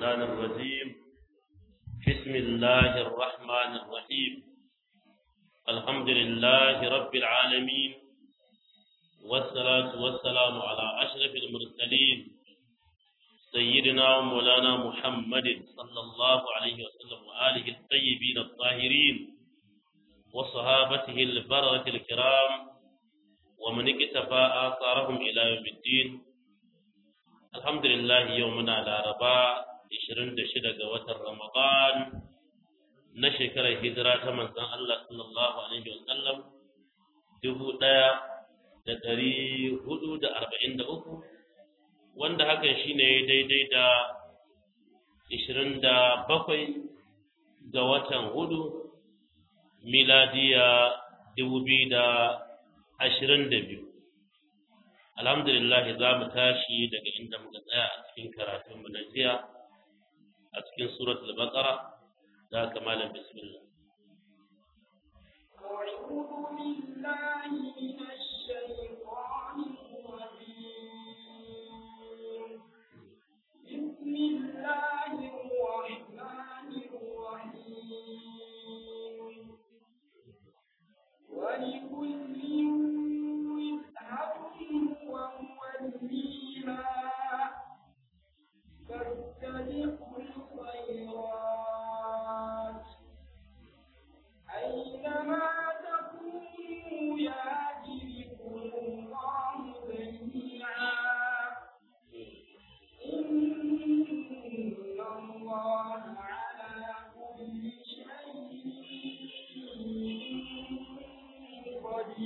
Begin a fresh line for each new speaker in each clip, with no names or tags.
الشيطان الرجيم بسم الله الرحمن الرحيم الحمد لله رب العالمين والصلاة والسلام على أشرف المرسلين سيدنا ومولانا محمد صلى الله عليه وسلم وآله الطيبين الطاهرين وصحابته البررة الكرام ومن اكتفى آثارهم إلى يوم الدين الحمد لله يومنا الأربعاء 26 ga watan Ramadan na shekarar hijira ta manzon Allah sallallahu alaihi wa sallam dubu ɗaya da ɗari hudu da arba'in da uku wanda hakan shine daidai da ishirin da bakwai ga watan hudu miladiya dubu biyu da ashirin da biyu alhamdulillah za mu tashi daga inda muka tsaya a cikin karatun mu na jiya a cikin suratul baqara da kamalan bismillah
أعوذ بالله من الشيطان الرجيم بسم الله الرحمن الرحيم ولكل وجهة هو موليها فاستبقوا الخيرات أينما تكونوا يأتي بكم الله جميعا إن الله على كل شيء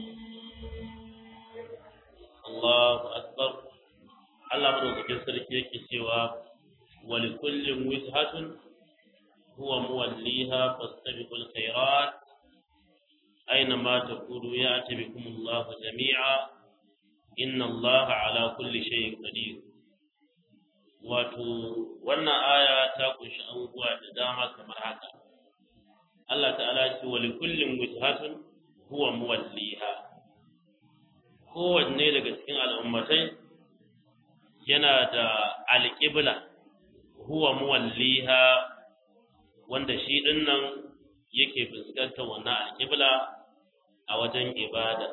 قدير
Allahu akbar Allah madaukakin sarki yake cewa wali kullin wijhatun huwa muwalliha fastabiqul khairat aina ma takunu ya'ti bikum Allah jami'a inna Allah ala kulli shay'in qadir wato wannan aya ta kunshi abubuwa da dama kamar haka Allah ta'ala ya ce wali kullin wijhatun huwa muwalliha kowanne daga cikin al'ummatai yana da alƙibla huwa muwalliha wanda shi ɗin nan yake fuskantar wannan alƙibla a wajen ibada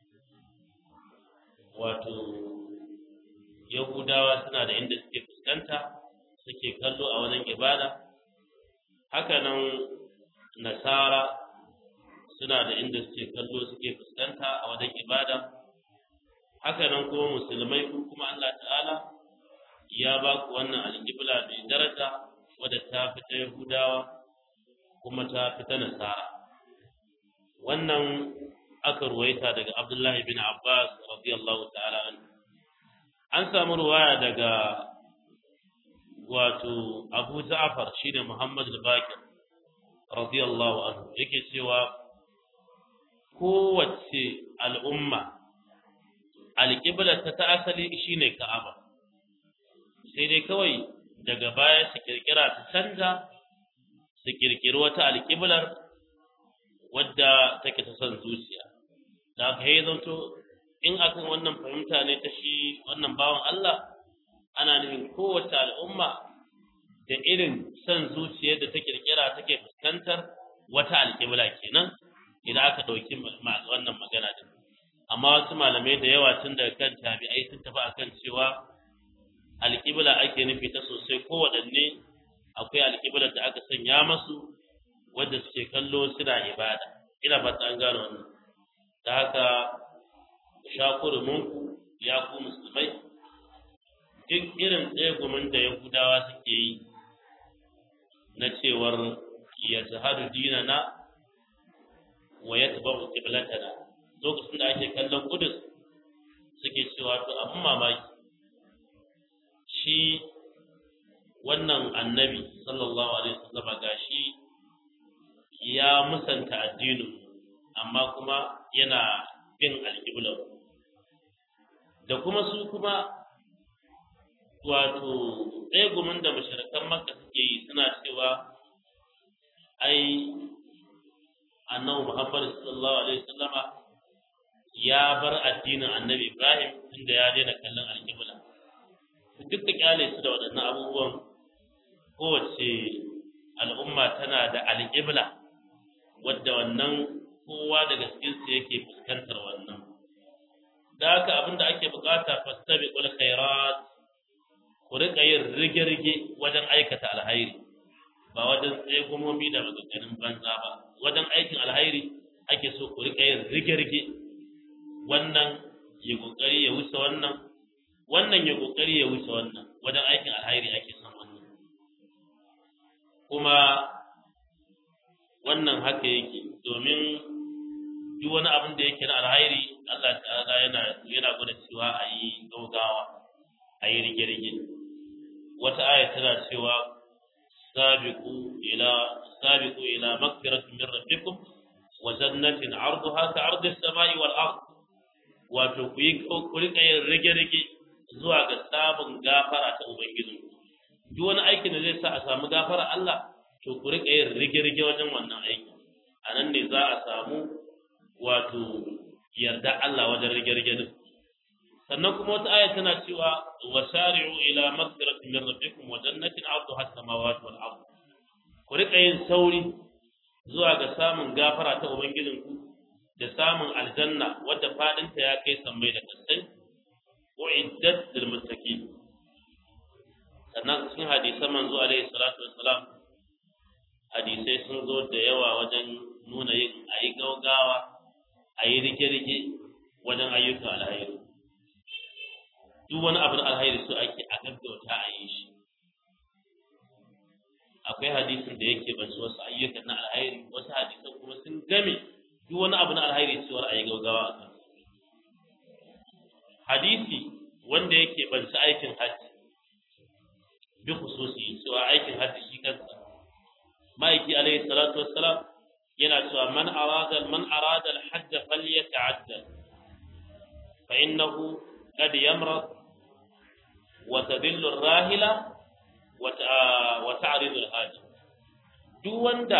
wato yahudawa suna da inda suke fuskanta suke kallo a wajen ibada hakanan nasara suna da inda suke kallo suke fuskanta a wajen ibada haka nan kuma musulmai ko kuma Allah ta'ala ya ba ku wannan alƙibla mai daraja wadda ta fi ta Yahudawa kuma ta fi ta Nasara wannan aka ruwaita daga Abdullahi bin Abbas radiyallahu ta'ala anhu an samu ruwaya daga wato Abu Ja'far shine Muhammad al-Baqir radiyallahu anhu yake cewa kowace al'umma alƙiblar ta ta asali shine Ka'aba sai dai kawai daga baya su kirkira ta canza su kirkiri wata alƙiblar wadda take ta son zuciya da aka yi zanto in akan wannan fahimta ne ta shi wannan bawan Allah ana nufin kowace al'umma da irin son zuciyar da ta kirkira take fuskantar wata alƙibla kenan idan aka ɗauki wannan magana din amma wasu malamai da yawa tun daga kan tabi'ai sun tafi akan cewa alƙibla ake nufi ta sosai ko waɗanne akwai alƙiblar da aka sanya masu wadda suke kallo suna ibada ina fata an gano wannan ta haka sha kurumunku ya ku musulmai duk irin tsegumin da yahudawa suke yi na cewar ya zahadu dinana wa ya taɓa ƙiblatana lokacin da ake kallon kudus suke cewa to abin mamaki shi wannan annabi sallallahu alaihi wasallam gashi ya musanta addinin amma kuma yana bin alƙiblar da kuma su kuma wato tsegumin da mashirkan makka suke yi suna cewa ai annabi muhammad sallallahu alaihi wasallama ya bar addinin annabi Ibrahim inda ya daina kallon alƙibla duk da kyale su da waɗannan abubuwan ko kowace al'umma tana da al'ibla wadda wannan kowa daga cikinsu yake fuskantar wannan da haka abin da ake bukata fastabiqul khairat ku rika yin rige-rige wajen aikata alhairi ba wajen tsegumomi da maganganun banza ba wajen aikin alhairi ake so ku rika yin rige-rige wannan ya kokari ya wuce wannan wannan ya kokari ya wuce wannan wajen aikin alhairi ake son wannan kuma wannan haka yake domin duk wani abin da yake na alhairi Allah ta'ala yana yana gwada cewa a yi gaugawa a yi rige-rige wata aya tana cewa sabiqu ila sabiqu ila magfiratin min rabbikum wa jannatin 'arduha ka 'ardi as-sama'i wal ard wato ku yi ku rika yin rige-rige zuwa ga sabon gafara ta ubangiji duk wani aikin da zai sa a samu gafara Allah to ku rika yin rige-rige wajen wannan aiki a nan ne za a samu wato yarda Allah wajen rige-rige din sannan kuma wata aya tana cewa wasari'u ila maghfiratin min rabbikum wa jannatin 'arduha as-samawati wal ard ku rika yin sauri zuwa ga samun gafara ta ubangijinku da samun aljanna wadda fadinta ya kai sammai da kasai uiddat lil muttaqin sannan cikin hadisan manzo alaihi salatu wassalam hadisai sun zo da yawa wajen nuna yin ayi gaugawa ayi rike-rike wajen ayyukan alhairi duk wani abin alhairi su ake a gaggauta a yi shi akwai hadisin da yake basu wasu ayyukan na alhairi wasu hadisan kuma sun game duk wani abu na alhairi cewar a yi gaugawa a kan hadisi wanda yake banci aikin hajji bi khususi cewa aikin hajji shi kansa ma'aiki alaihi salatu wassalam yana cewa man arada man arada al-hajj falyata'addal fa innahu qad yamrad wa tadillu ar-rahila wa ta'ridu al-hajj duk wanda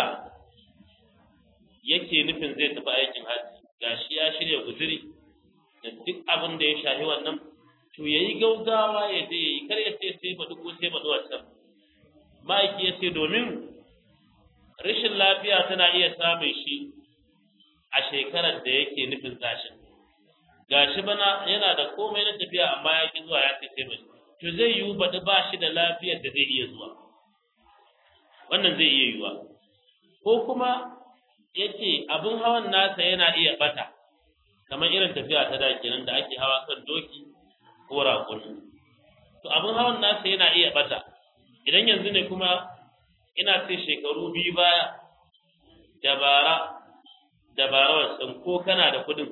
yake nufin zai tafi aikin hajji gashi ya shirya guzuri da duk abin da ya shahi wannan to yayi gaugawa ya je yayi kar ya ce sai ba duk sai ba wancan ma'aiki ya ce domin rashin lafiya tana iya samun shi a shekarar da yake nufin zashin gashi bana yana da komai na tafiya amma ya ki zuwa ya ce sai ba to zai yiwu baɗi ba shi da lafiyar da zai iya zuwa wannan zai iya yiwuwa ko kuma yace abin hawan nasa yana iya bata kamar irin tafiya ta da kenan da ake hawa kan doki ko raƙumi to abin hawan nasa yana iya bata idan yanzu ne kuma ina ce shekaru biyu baya dabara dabara wasan ko kana da kudin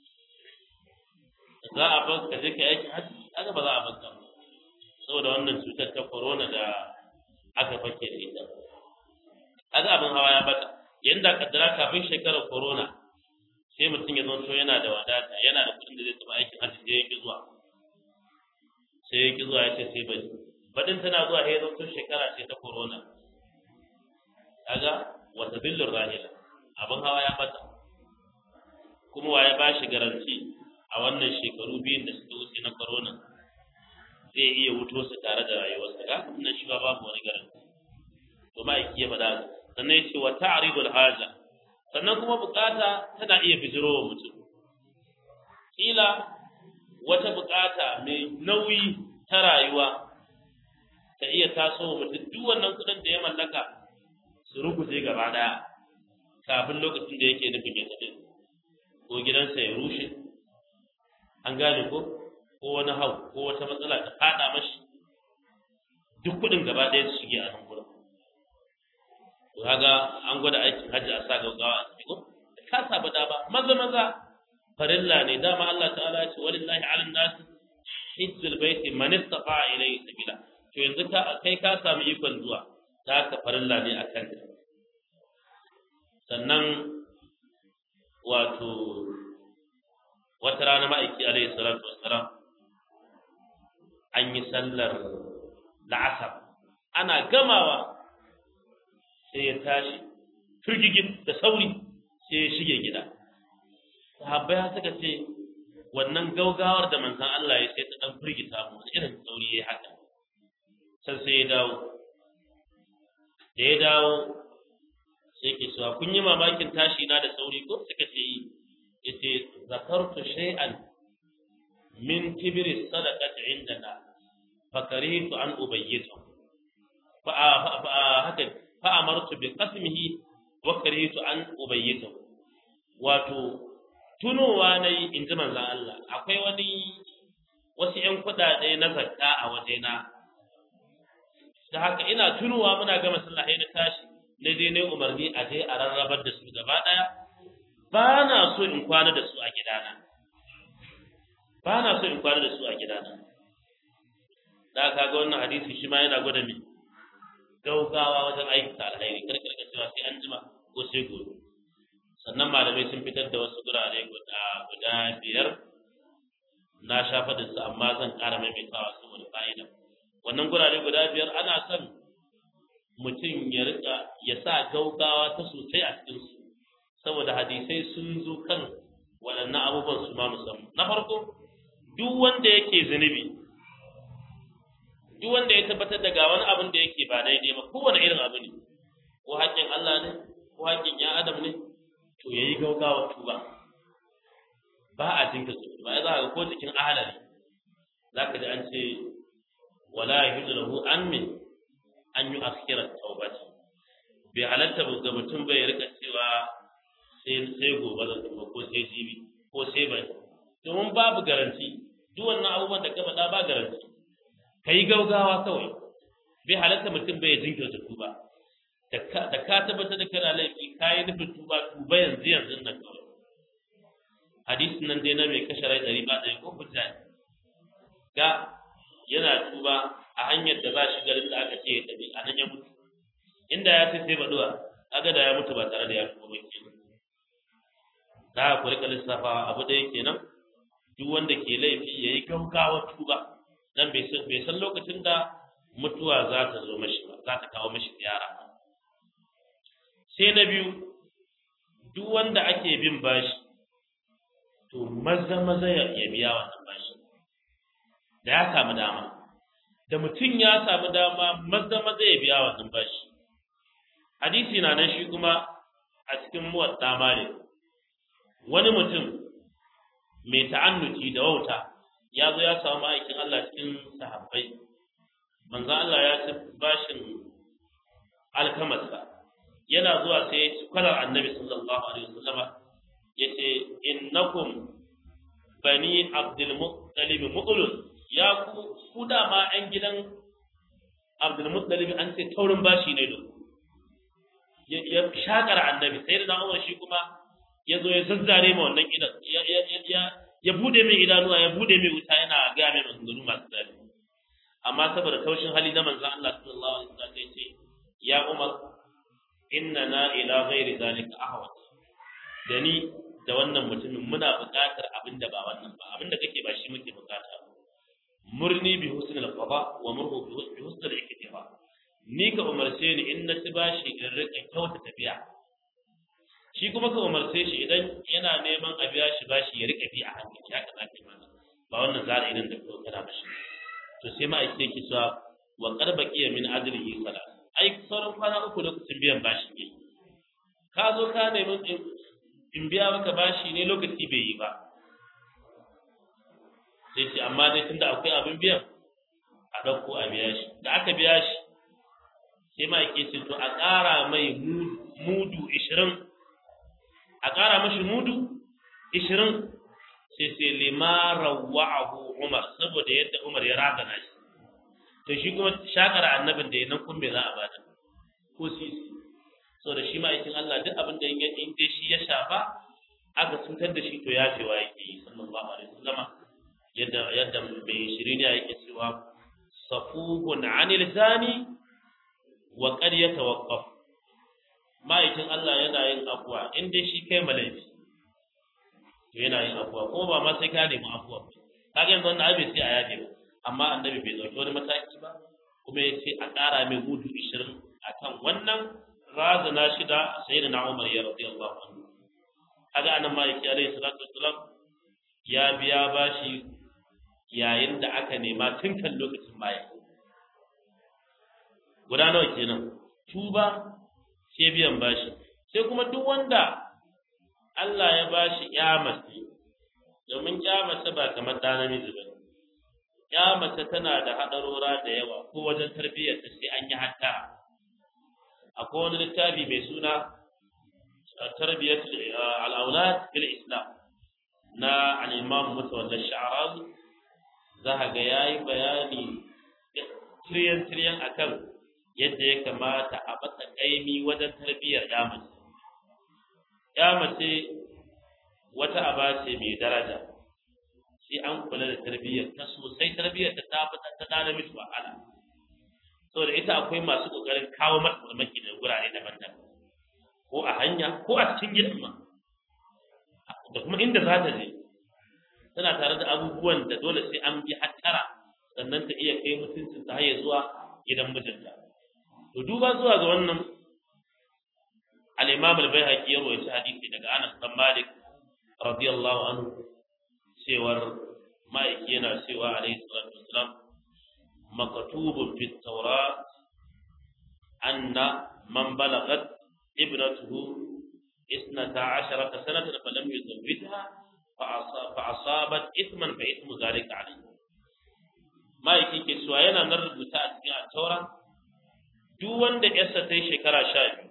za a bar ka je ka yaki hajji aka ba za a bar ka saboda wannan cutar ta corona da aka fake da ita aka abin hawa ya bata yanda kaddara kafin shekarar corona sai mutum ya zanto yana da wadata yana da kudin da zai taɓa aikin hajji sai ya ki zuwa sai ya ki zuwa ya ce sai bari baɗin tana zuwa sai ya zanto shekara ce ta corona kaga wata billur rahila abin hawa ya bata kuma wa ya ba shi garanti a wannan shekaru biyun da suka wuce na corona zai iya wuto su tare da rayuwarsa ga nan shi ba babu wani garanti to ma'aiki ya faɗa sannan ya ce wa ta'ridul haja sannan kuma bukata tana iya bijiro wa mutum kila wata bukata mai nauyi ta rayuwa ta iya taso wa mutum duk wannan kudin da ya mallaka su ruguje gaba daya kafin lokacin da yake nufin ya tafi ko gidansa ya rushe an gane ko ko wani hau ko wata matsala ta fada mashi duk kudin gaba daya su shige a nan gurin to kaga an gwada aikin hajji a sa gaggawa a cikin ka saba da ba maza maza farilla ne dama Allah ta'ala ya ce walillahi 'alan nas hajjul baiti man istata ilayhi sabila to yanzu ka kai ka samu ikon zuwa ta ka farilla ne akan ka sannan wato wata rana ma'aiki alaihi salatu wassalam an yi sallar la'asar ana gamawa sai ya tashi firgigin da sauri sai ya shige gida sahabbai suka ce wannan gaugawar da manzon Allah ya sai ta dan firgita mu irin sauri yayi haka sai sai ya dawo da ya dawo sai ke cewa kun yi mamakin tashi na da sauri ko suka ce yi yace zakartu shay'an min kibri sadaqati indana fakaritu an ubayyita fa haka fa amartu bi qasmihi wa karitu an ubayyita wato tunowa nayi in ji manzon Allah akwai wani wasu ƴan kuɗaɗe na zakka a wajena da haka ina tunowa muna gama sallah na tashi na je ne umarni a je a rarrabar da su gaba ɗaya ba na so in kwana da su a gidana ba na so in kwana da su a gidana da ka ga wannan hadisi shi ma yana gwada min gaugawa wajen aikata alheri kar ka cewa sai an jima ko sai gobe sannan malamai sun fitar da wasu gurare guda guda biyar na shafa da su amma zan ƙara maimaitawa saboda fa'ida wannan gurare guda biyar ana son mutum ya rika ya sa gaugawa ta sosai a cikin su saboda hadisai sun zo kan waɗannan abubuwan su ma musamman na farko duk wanda yake zunubi duk wanda ya tabbatar da ga wani abin da yake ba daidai ba kowane irin abu ne ko haƙƙin Allah ne ko haƙƙin ya adam ne to yayi gaugawa tuba ba a jinka su ba za ka ko cikin ahalari zaka ji an ce wala yahidu lahu an min an yi akhira tawbati bai halatta ga mutum bai rika cewa sai sai gobe zan tuba ko sai jibi ko sai bai domin babu garanti duk wannan abubuwan da ka faɗa ba garanti ka yi gaugawa kawai bai halatta mutum bai jinkirta tuba da ka tabbatar da kana laifi ka yi nufin tuba tuba yanzu yanzu nan kawai hadisin nan dai na mai kashe rai ɗari ba ɗari ko hujja ne ga yana tuba a hanyar da za shi garin da aka ce ya tafi a nan ya mutu inda ya ce sai baɗuwa aga da ya mutu ba tare da ya tuba ba ke za ku rika lissafawa abu ɗaya kenan duk wanda ke laifi ya yi gaugawa tuba dan bai san bai san lokacin da mutuwa za ta zo mashi ba za ta kawo mashi ziyara ba sai na biyu duk wanda ake bin bashi to maza maza ya biya wannan bashi da ya samu dama da mutum ya samu dama maza maza ya biya wannan bashi hadisi na nan shi kuma a cikin muwadda malik wani mutum mai ta'annuci da wauta ya zo ya samu ma'aikin Allah cikin sahabbai manzo Allah ya ci bashin alkamarsa yana zuwa sai ya ci kwalar annabi sallallahu alaihi wasallama ya ce innakum bani abdul muttalib mu'lun ya ku ku dama yan gidan abdul muttalib an ce taurin bashi ne da ya shakar annabi sai da Umar shi kuma ya zo ya zazzare ma wannan idan ya ya ya bude mai idanuwa ya bude mai wuta yana ga mai maganganu masu zafi amma saboda taushin hali na manzon Allah sallallahu alaihi wasallam sai ce ya Umar innana ila ghairi zalika ahwat da ni da wannan mutumin muna buƙatar abin da ba wannan ba abin da kake ba shi muke buƙata murni bi husnil qada wa murhu bi husnil iktifa ni ka umarce ni in na ci bashi in rika kyauta tafiya shi kuma ka umarce shi idan yana neman a biya shi bashi ya rika bi a hankali haka za ka yi mana ba wannan zara idan da kuma kana mashi to sai ma ake ki cewa wa qad baqiya min ajrihi salat ai sauran kwana uku lokacin biyan bashi ne ka zo ka nemi in biya maka bashi ne lokaci bai yi ba sai ce amma dai tunda akwai abin biyan a ɗauko a biya shi da aka biya shi sai ma ake ce to a ƙara mai mudu ishirin a ƙara mashi mudu ishirin sai sai limara wa'ahu umar saboda yadda umar ya razana shi to shi kuma shakar annabin da ya nan kun bai za a bada ko sisi saboda shi ma'aikin Allah duk abin da in dai shi ya shafa aka cutar da shi to ya fi wa yake yi sallallahu alaihi wasallama yadda yadda mai shirin ya yake cewa safuhun anil zani wa qad yatawaqqaf ma'aikin Allah yana yin afuwa in dai shi kai malaifi to yana yin afuwa ko ba ma sai ka nemi afuwa kaga yanzu wannan abin sai a yaje ba amma annabi bai dauki wani mataki ba kuma ya ce a ƙara mai hudu ishirin akan wannan razana shi da sayyidina Umar ya radiyallahu anhu kaga anan maliki alaihi salatu wassalam ya biya bashi yayin da aka nema tun kan lokacin baya guda nawa kenan tuba sai biyan bashi sai kuma duk wanda Allah ya bashi mace domin mace ba kamar ɗa namiji ba mace tana da haɗarora da yawa ko wajen tarbiyyar ta sai an yi hatta akwai wani littafi mai suna tarbiyyar al'aulad fil islam na al-imam mutawallar sha'arazi za ka ga yayi bayani tiryan tiryan akan yadda ya kamata a matsa ƙaimi wajen tarbiyyar ya mace ya mace wata aba ce mai daraja sai an kula da tarbiyyar ta sosai tarbiyyar ta ta fita ta dana miki wahala saboda ita akwai masu kokarin kawo mata farmaki da gurare daban-daban ko a hanya ko a cikin gidan ma da kuma inda za ta je tana tare da abubuwan da dole sai an bi hattara sannan ta iya kai mutuncin ta haye zuwa gidan mijinta to duba zuwa ga wannan al-Imam al-Baihaqi ya rawaita hadisi daga Anas bin Malik radiyallahu anhu cewar ma'aiki yana cewa alaihi salatu wassalam maktubun fi tawrat anna man balagat ibnatuhu اثنتا عشرة سنة فلم يزوجها فأصابت إثما فإثم ذلك عليه ما yake ke suwa yana nan rubuta a cikin altaura duk wanda yarsa ta yi shekara sha biyu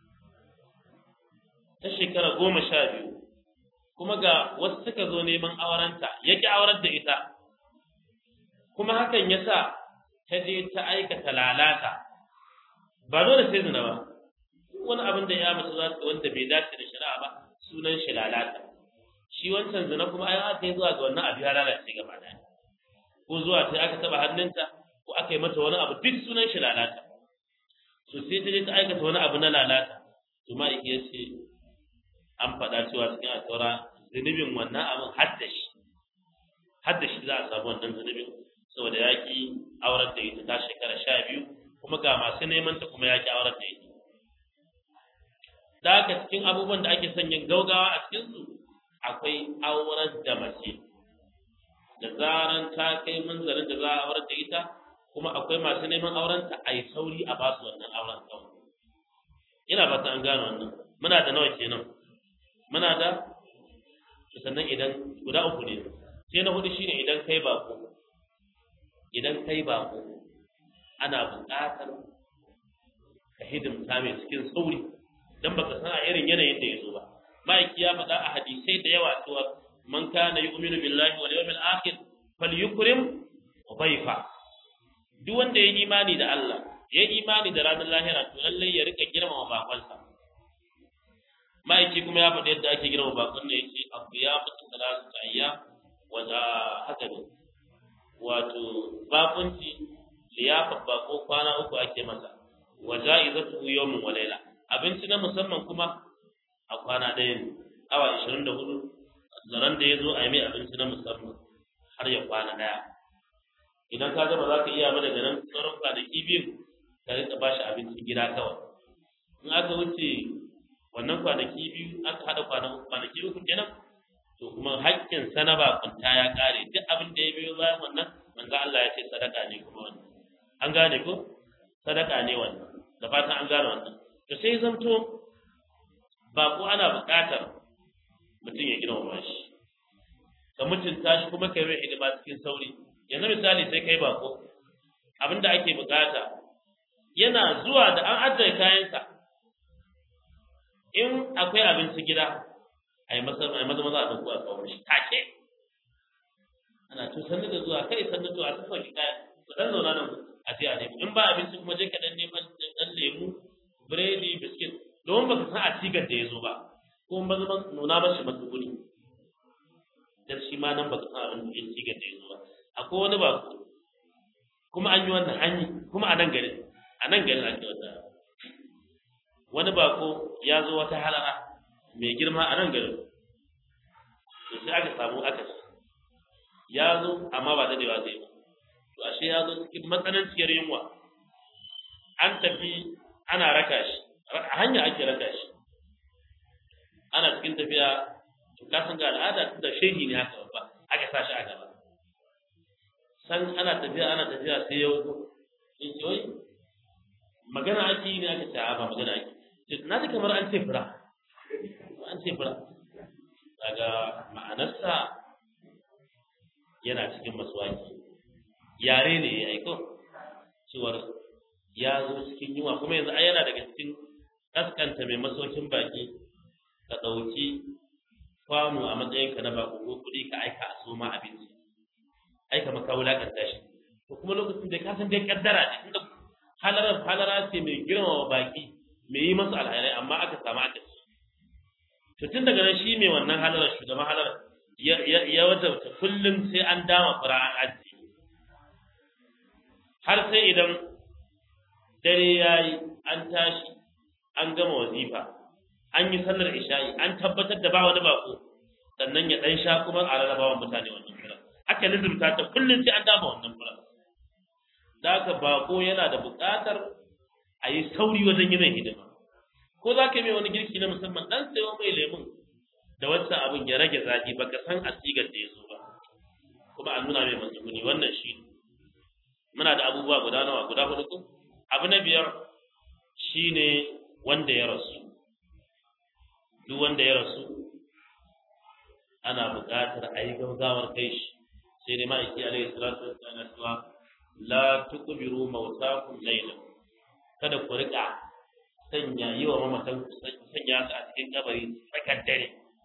ta shekara goma sha biyu kuma ga wasu suka zo neman aurenta ya ki aurar da ita kuma hakan ya sa ta je ta aikata lalata ba dole sai zina ba wani abin da ya mace za su wanda bai dace da shari'a ba sunan shi lalata shi wancan zina kuma ai aka yi zuwa ga wannan abu ya lalace gaba ɗaya ko zuwa ta aka taba hannunta ko aka yi mata wani abu duk sunan shi lalata to sai ta je ta aikata wani abu na lalata to ma iya ce an faɗa cewa cikin alƙawara zunubin wannan abin haddashi haddashi za a samu wannan zunubin saboda ya ki aurar da ita ta shekara sha biyu kuma ga masu neman ta kuma ya ki aurar da ita da haka cikin abubuwan da ake son yin gaugawa a cikinsu akwai aurar da mace da zaran ta kai munzarin da za a aurar da ita kuma akwai masu neman auren ta a yi sauri a basu wannan auren kawai ina ba ta an gano wannan muna da nawa kenan muna da sannan idan guda uku ne sai na hudu shine idan kai bako idan kai bako ana buƙatar ka hidimta mai cikin sauri dan baka san a irin yanayin da ya zo ba ma'aiki ya faɗa a hadisai da yawa cewa man kana yu'minu billahi wal yawmil akhir falyukrim dhayfa duk wanda ya yi imani da Allah ya yi imani da ranar lahira to lalle ya rika girmama bakonsa ma'aiki kuma ya faɗi yadda ake girmama bakon ne yace abu ya mutu salatu ayya wa da haka ne wato bakunci liyafa bako kwana uku ake masa wa ja'izatu yawmin wa layla abinci na musamman kuma a kwana ɗaya ne awa ishirin da hudu zaren da ya zo a yi mai abinci na musamman har ya kwana ɗaya idan ka gaba za ka iya mana da nan sauran kwanaki biyu ka rika ba shi abincin gida kawai in aka wuce wannan kwanaki biyu aka haɗa kwanaki uku kenan to kuma haƙƙin sana ba kunta ya ƙare duk abin da ya biyo bayan wannan manzo Allah ya ce sadaka ne kuma wannan an gane ko sadaka ne wannan da fatan an gane wannan to sai zamto bako ana buƙatar mutum ya girmama shi ka mutunta shi kuma kai mai hidima cikin sauri yanzu misali sai kai bako abinda ake buƙata yana zuwa da an ajiye kayansa in akwai abinci gida a yi maza maza a ɗauko a kawo shi take ana to sannu da zuwa kai sannu to a tafa shi kaya ku dan zauna nan a je a nemo in ba abinci kuma je ka dan neman dan lemu biredi biskit domin baka san a cigar da ya zo ba ko ba zama nuna mashi matsuguni dan shi ma nan baka san abin da cigar da ya zo ba akwai wani ba kuma an yi wannan an yi kuma a nan garin a nan garin ake wata wani bako ya zo wata halara mai girma a nan garin to sai aka samu aka ya zo amma ba dadewa zai ba to ashe ya zo cikin matsananciyar yunwa an tafi ana raka shi a hanya ake raka shi ana cikin tafiya to ka san ga al'ada tunda shehi ne haka babba aka sa shi a gaba san ana tafiya ana tafiya sai ya wuce in ce wai magana ake yi ne aka ce a ba magana ake ce na ji kamar an ce fura an ce fura daga ma'anarsa yana cikin masuwaki yare ne ya aiko cewar ya zo cikin yunwa kuma yanzu ai yana daga cikin kaskanta mai masaukin baki ka ɗauki kwano a matsayinka na bako ko kuɗi ka aika a soma abinci aika maka wulakanta shi to kuma lokacin da ka san dai kaddara ne inda halarar halara ce mai girmama baki mai yi masu alhairai amma aka samu aka ci to tun daga nan shi mai wannan halarar shugaban halarar ya ya ya wajabta kullum sai an dama fura an ajiye har sai idan dare yayi an tashi an gama wazifa an yi sallar isha'i an tabbatar da ba wani bako sannan ya dan sha kuma a rarrabawa mutane wannan fura aka lizumta ta kullum sai an dama wannan fura da haka bako yana da buƙatar a yi sauri wajen yi mai hidima ko za ka yi mai wani girki na musamman dan sayo mai lemun da wancan abin ya rage zaki baka san asigar da ya so ba kuma an nuna mai matsuguni wannan shi ne muna da abubuwa guda nawa guda hudu ko abu na biyar shine wanda ya rasu duk wanda ya rasu ana buƙatar a yi gaugawar kai shi sai dai ma'aiki alaihi salatu wassalam cewa la tukbiru mautakum laylan kada ku rika sanya yi wa mamatan ku sanya su a cikin kabari tsakar dare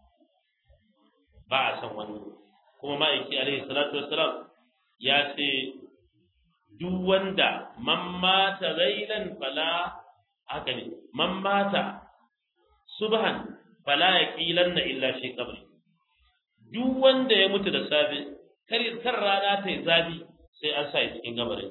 ba a san wani kuma ma'aiki alaihi salatu wassalam ya ce duk wanda man mata laylan fala haka ne man mata subhan fala yaqilanna illa fi qabri duk wanda ya mutu da safe kar kar rana ta yi zafi sai an sa cikin gabarin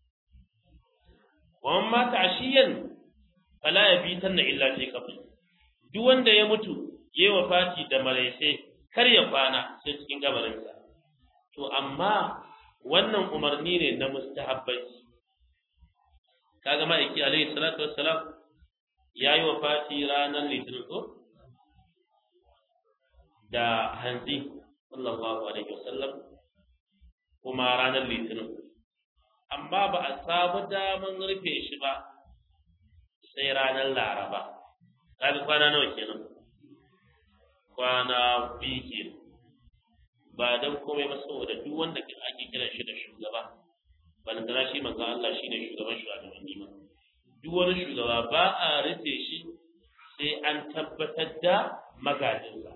wa man mata ashiyan fala yabitanna illa fi qabri duk wanda ya mutu yayi wafati da maraice kar ya kwana sai cikin gabarin sa to amma wannan umarni ne na mustahabbai kaga ma'aiki alaihi salatu wassalam yayi wafati ranar litinin ko da hanzi sallallahu alaihi wasallam kuma ranar litinin amma ba a samu daman rufe shi ba sai ranar laraba kaga kwana nawa kenan kwana biyu kenan ba don komai ba saboda duk wanda ake kiran shi da shugaba balantana shi manzo Allah shine shugaban shugabanni ma duk wani shugaba ba a rufe shi sai an tabbatar da magajinsa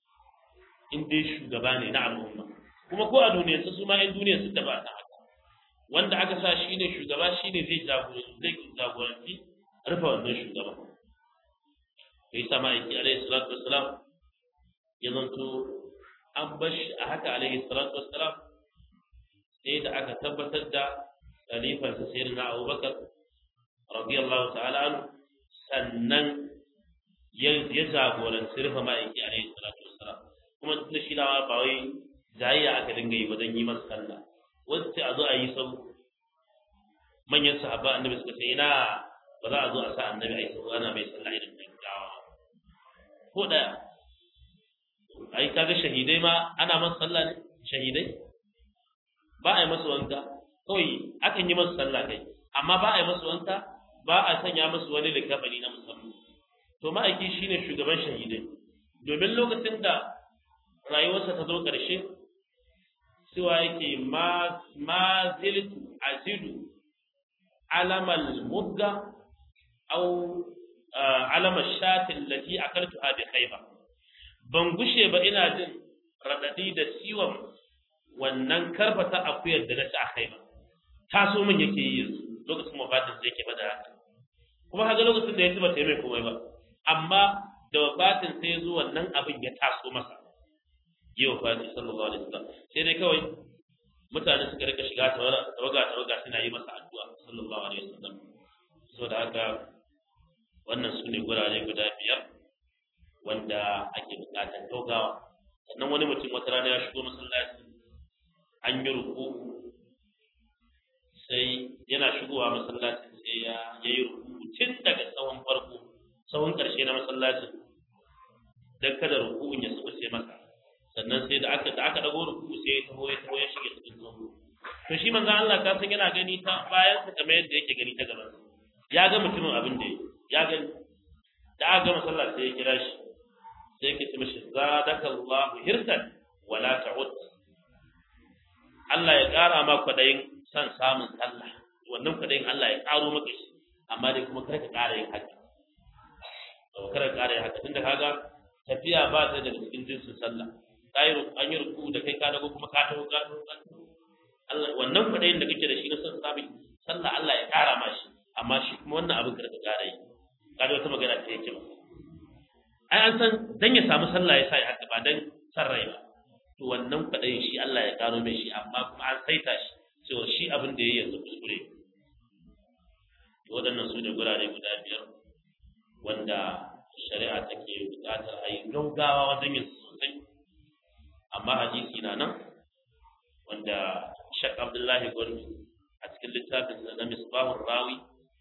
in dai shugaba ne na al'umma kuma ko a duniyar su ma in duniyar su ba ta haka wanda aka sa shi ne shugaba shi ne zai jagoranci zai jagoranci rufe wannan shugaba ya yi sama aiki alaihi salatu wassalam ya zanto an bar shi a haka alaihi salatu wassalam sai da aka tabbatar da khalifansa sayyidina abubakar radiyallahu ta'ala anhu sannan ya jagoranci rufe ma'aiki alaihi salatu wassalam kuma da shi dawa ba wai jayayya aka dinga yi wajen yi masa sallah wasu sai a zo a yi sau manyan sahaba annabi suka ce ina ba za a zo a sa annabi a yi sau ana mai sallah irin gaggawa ko da ai kaga shahidai ma ana masa sallah ne shahidai ba a yi masa wanka kawai akan yi masa sallah kai amma ba a yi masa wanka ba a sanya masa wani likafani na musamman to ma'aiki shine shugaban shahidai domin lokacin da rayuwarsa ta zo ƙarshe cewa yake ma ziltu azidu alamal mudga au alamar shatin lati akaltu bi khayba ban gushe ba ina jin radadi da ciwon wannan karfata akuyar da na ci a khayba taso min yake yi lokacin wafatin da yake bada haka kuma haka lokacin da ya ci ba ta yi mai komai ba amma da wafatin sai zo wannan abin ya taso masa yi wafati sallallahu alaihi wasallam sai dai kawai mutane suka rika shiga tawaga tawaga suna yi masa addu'a sallallahu alaihi wasallam saboda haka wannan su ne gurare guda biyar wanda ake bukatar taugawa sannan wani mutum wata rana ya shigo masallaci an yi ruku sai yana shigowa masallacin sai ya yi ruku tun daga tsawon farko tsawon ƙarshe na masallacin don kada rukun ya tsubuce masa sannan sai da aka da aka dago ruku sai ya taho ya taho ya shige cikin tsoho to shi manzo Allah ka san yana gani ta bayan sa kamar yadda yake gani ta gaban sa ya ga mutumin abin da ya gani da aka gama sallah sai ya kira shi sai ya ce mishi zadakallahu hirsan wala ta'ud Allah ya ƙara ma kwaɗayin son samun sallah wannan kwaɗayin Allah ya ƙaro maka shi amma dai kuma kar ka ƙara yin haka ba kar ka ƙara yin haka tunda kaga tafiya ba ta daga cikin jinsin sallah kai an yi ruku da kai ka dago kuma ka taho ka taho Allah wannan kwaɗayin da kake da shi na son samun sallah Allah ya ƙara ma shi amma shi kuma wannan abin kar ka ƙara yi kaga wata magana ta yake ba ai an san dan ya samu sallah ya sa ya haka ba dan san rai ba to wannan kwaɗayin shi Allah ya ƙaro mai shi amma kuma an saita shi cewa shi abin da ya yi yanzu kuskure waɗannan su ne gurare guda biyar wanda shari'a take buƙatar a yi gaugawa wajen yin sosai amma hadisi na nan wanda shak abdullahi gwarbi a cikin littafin na misbahun rawi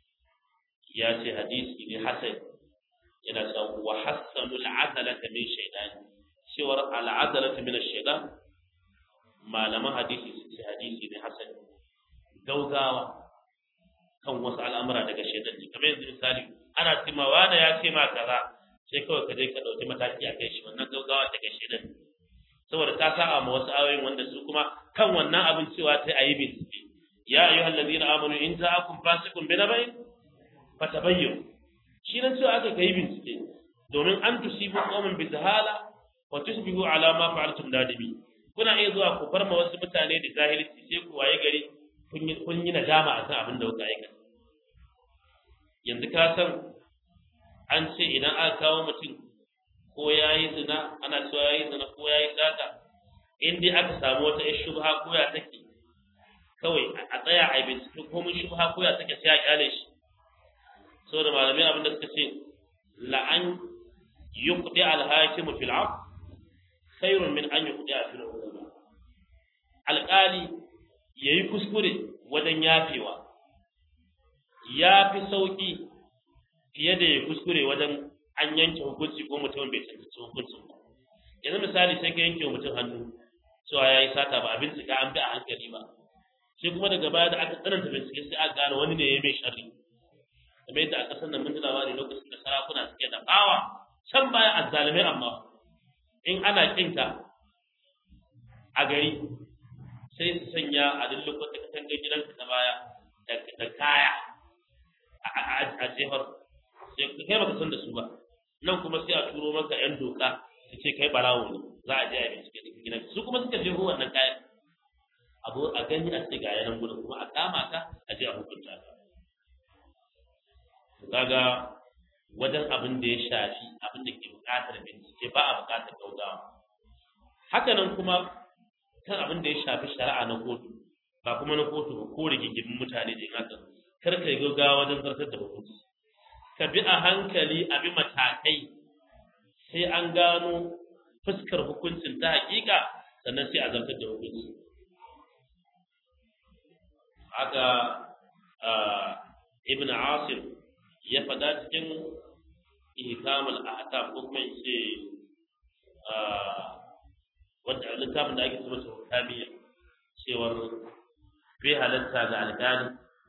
ya ce hadisi ne hasan yana cewa wa hassanu al'adalata min shaidani cewar al'adalata min shaidan malaman hadisi su ce hadisi ne hasan gaugawa kan wasu al'amura daga shaidan ne kamar yanzu misali ana timawa da ya ce ma kaza sai kawai ka je ka ɗauki mataki a kai shi wannan gaugawa daga shaidan ne saboda ta sa'a ma wasu ayoyin wanda su kuma kan wannan abin cewa ta ayi bincike ya ayyuhal ladina amanu in ja'akum fasiqun binabain fatabayyanu shi nan cewa aka kai bincike domin an tusibu qauman bi jahala wa tusbihu ala ma fa'altum nadimi kuna iya zuwa ku farma wasu mutane da jahilci sai ku waye gari kun yi nadama akan abin da kuka aikata yanzu ka san an ce idan aka kawo mutum ko ya yi zina ana cewa ya yi zina ko ya yi sata in dai aka samu wata yar shubha ko ya take kawai a tsaya a bincike ko mun shubha ko ya take sai a kyale shi saboda malamai abin da suka ce la'an yuqdi al-hakimu fil 'afw khairun min an yuqdi fil 'uquba alqali yayi kuskure wajen yafewa ya fi sauki fiye da ya kuskure wajen an yanke hukunci ko mutum bai tantance hukuncin ba yanzu misali sai ka yanke wa mutum hannu cewa ya yi sata ba a bincika an bi a hankali ba sai kuma daga baya da aka tsananta bincike sai aka gane wani ne ya mai sharri kamar yadda aka san da mun labari lokacin da sarakuna suke da bawa can baya azzalumai amma in ana kinka a gari sai su sanya a duk lokacin da katangar gidanka ta baya da kaya a jefar sai kai baka san da su ba nan kuma sai a turo maka yan doka su ce kai barawo ne za a je a bincike cikin gidan su kuma suka jeho wannan kayan abu a gani a ce ga yanan gudun kuma a kama ka a je a hukunta ka kaga wajen abin da ya shafi abin da ke buƙatar bincike ba a buƙatar gaugawa haka nan kuma kan abin da ya shafi shari'a na kotu ba kuma na kotu ba ko rigingimin mutane da yin haka kar ka yi gaugawa wajen zartar da hukunci ka bi a hankali a bi matakai sai an gano fuskar hukuncin ta hakika sannan sai a zartar da hukunci haka ibn asir ya faɗa cikin ihkamul ahkam ko kuma in ce wanda littafin da ake cewa hukamiya cewar bai halatta ga alƙali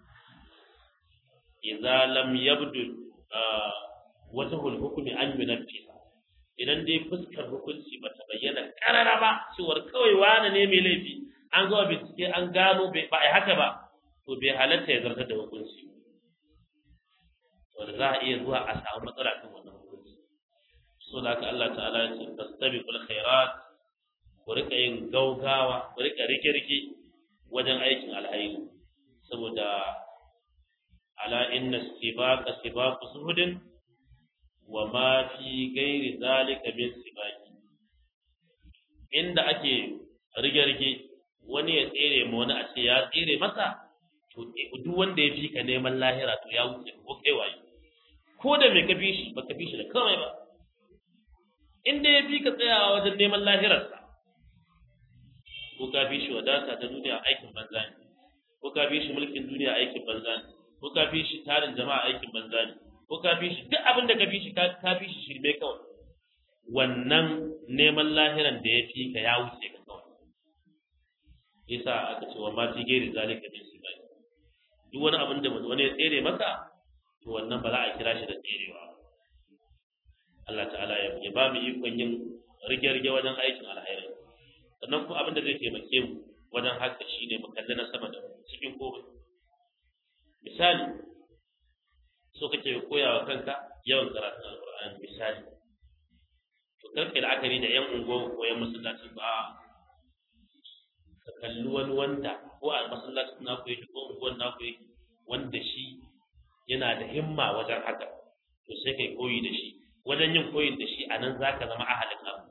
idza lam yabdu wajhul hukmi an yunaffi idan dai fuskar hukunci ba ta bayyana karara ba cewar kawai wani ne mai laifi an zo bincike an gano ba a haka ba to bai halatta ya zartar da hukunci wanda za a iya zuwa a samu matsala kan wannan hukunci so da haka Allah ta'ala ya ce fastabiqul khairat ku rika yin gaugawa ku rika rike-rike wajen aikin alhairi saboda ala inna sibaqa sibaqu suhudin wa ma fi ghairi zalika min sibaqi inda ake rige-rige wani ya tsere ma wani a ce ya tsere masa to duk wanda ya fi ka neman lahira to ya wuce ko kai waye ko da me ka fi shi baka fi shi da kawai ba inda ya fi ka tsayawa wajen neman lahirarsa ko ka fi shi wadata ta duniya aikin banza ne ko ka fi shi mulkin duniya aikin banza ne ko ka fi shi tarin jama'a aikin banza ne ko ka fi shi duk abin da ka fi shi ka fi shi shirme kawai wannan neman lahiran da ya fi ka ya wuce ka kawai yasa aka ce wa ma fi gairi zalika min sibai duk wani abin da wani ya tsere maka to wannan ba za a kira shi da tserewa ba Allah ta'ala ya ba mu ikon yin rige-rige wajen aikin alhairi sannan kuma abin da zai taimake mu wajen haka shine mu kalli na sama da cikin komai misali so kake koya wa kanka yawan karatun alqur'ani misali to karka la'akari da yan unguwa ko yan masallacin ba ka kalli wani wanda ko a masallacin naku yake ko unguwan naku yake wanda shi yana da himma wajen haka to sai kai koyi da shi wajen yin koyin da shi a nan za ka zama ahalin abu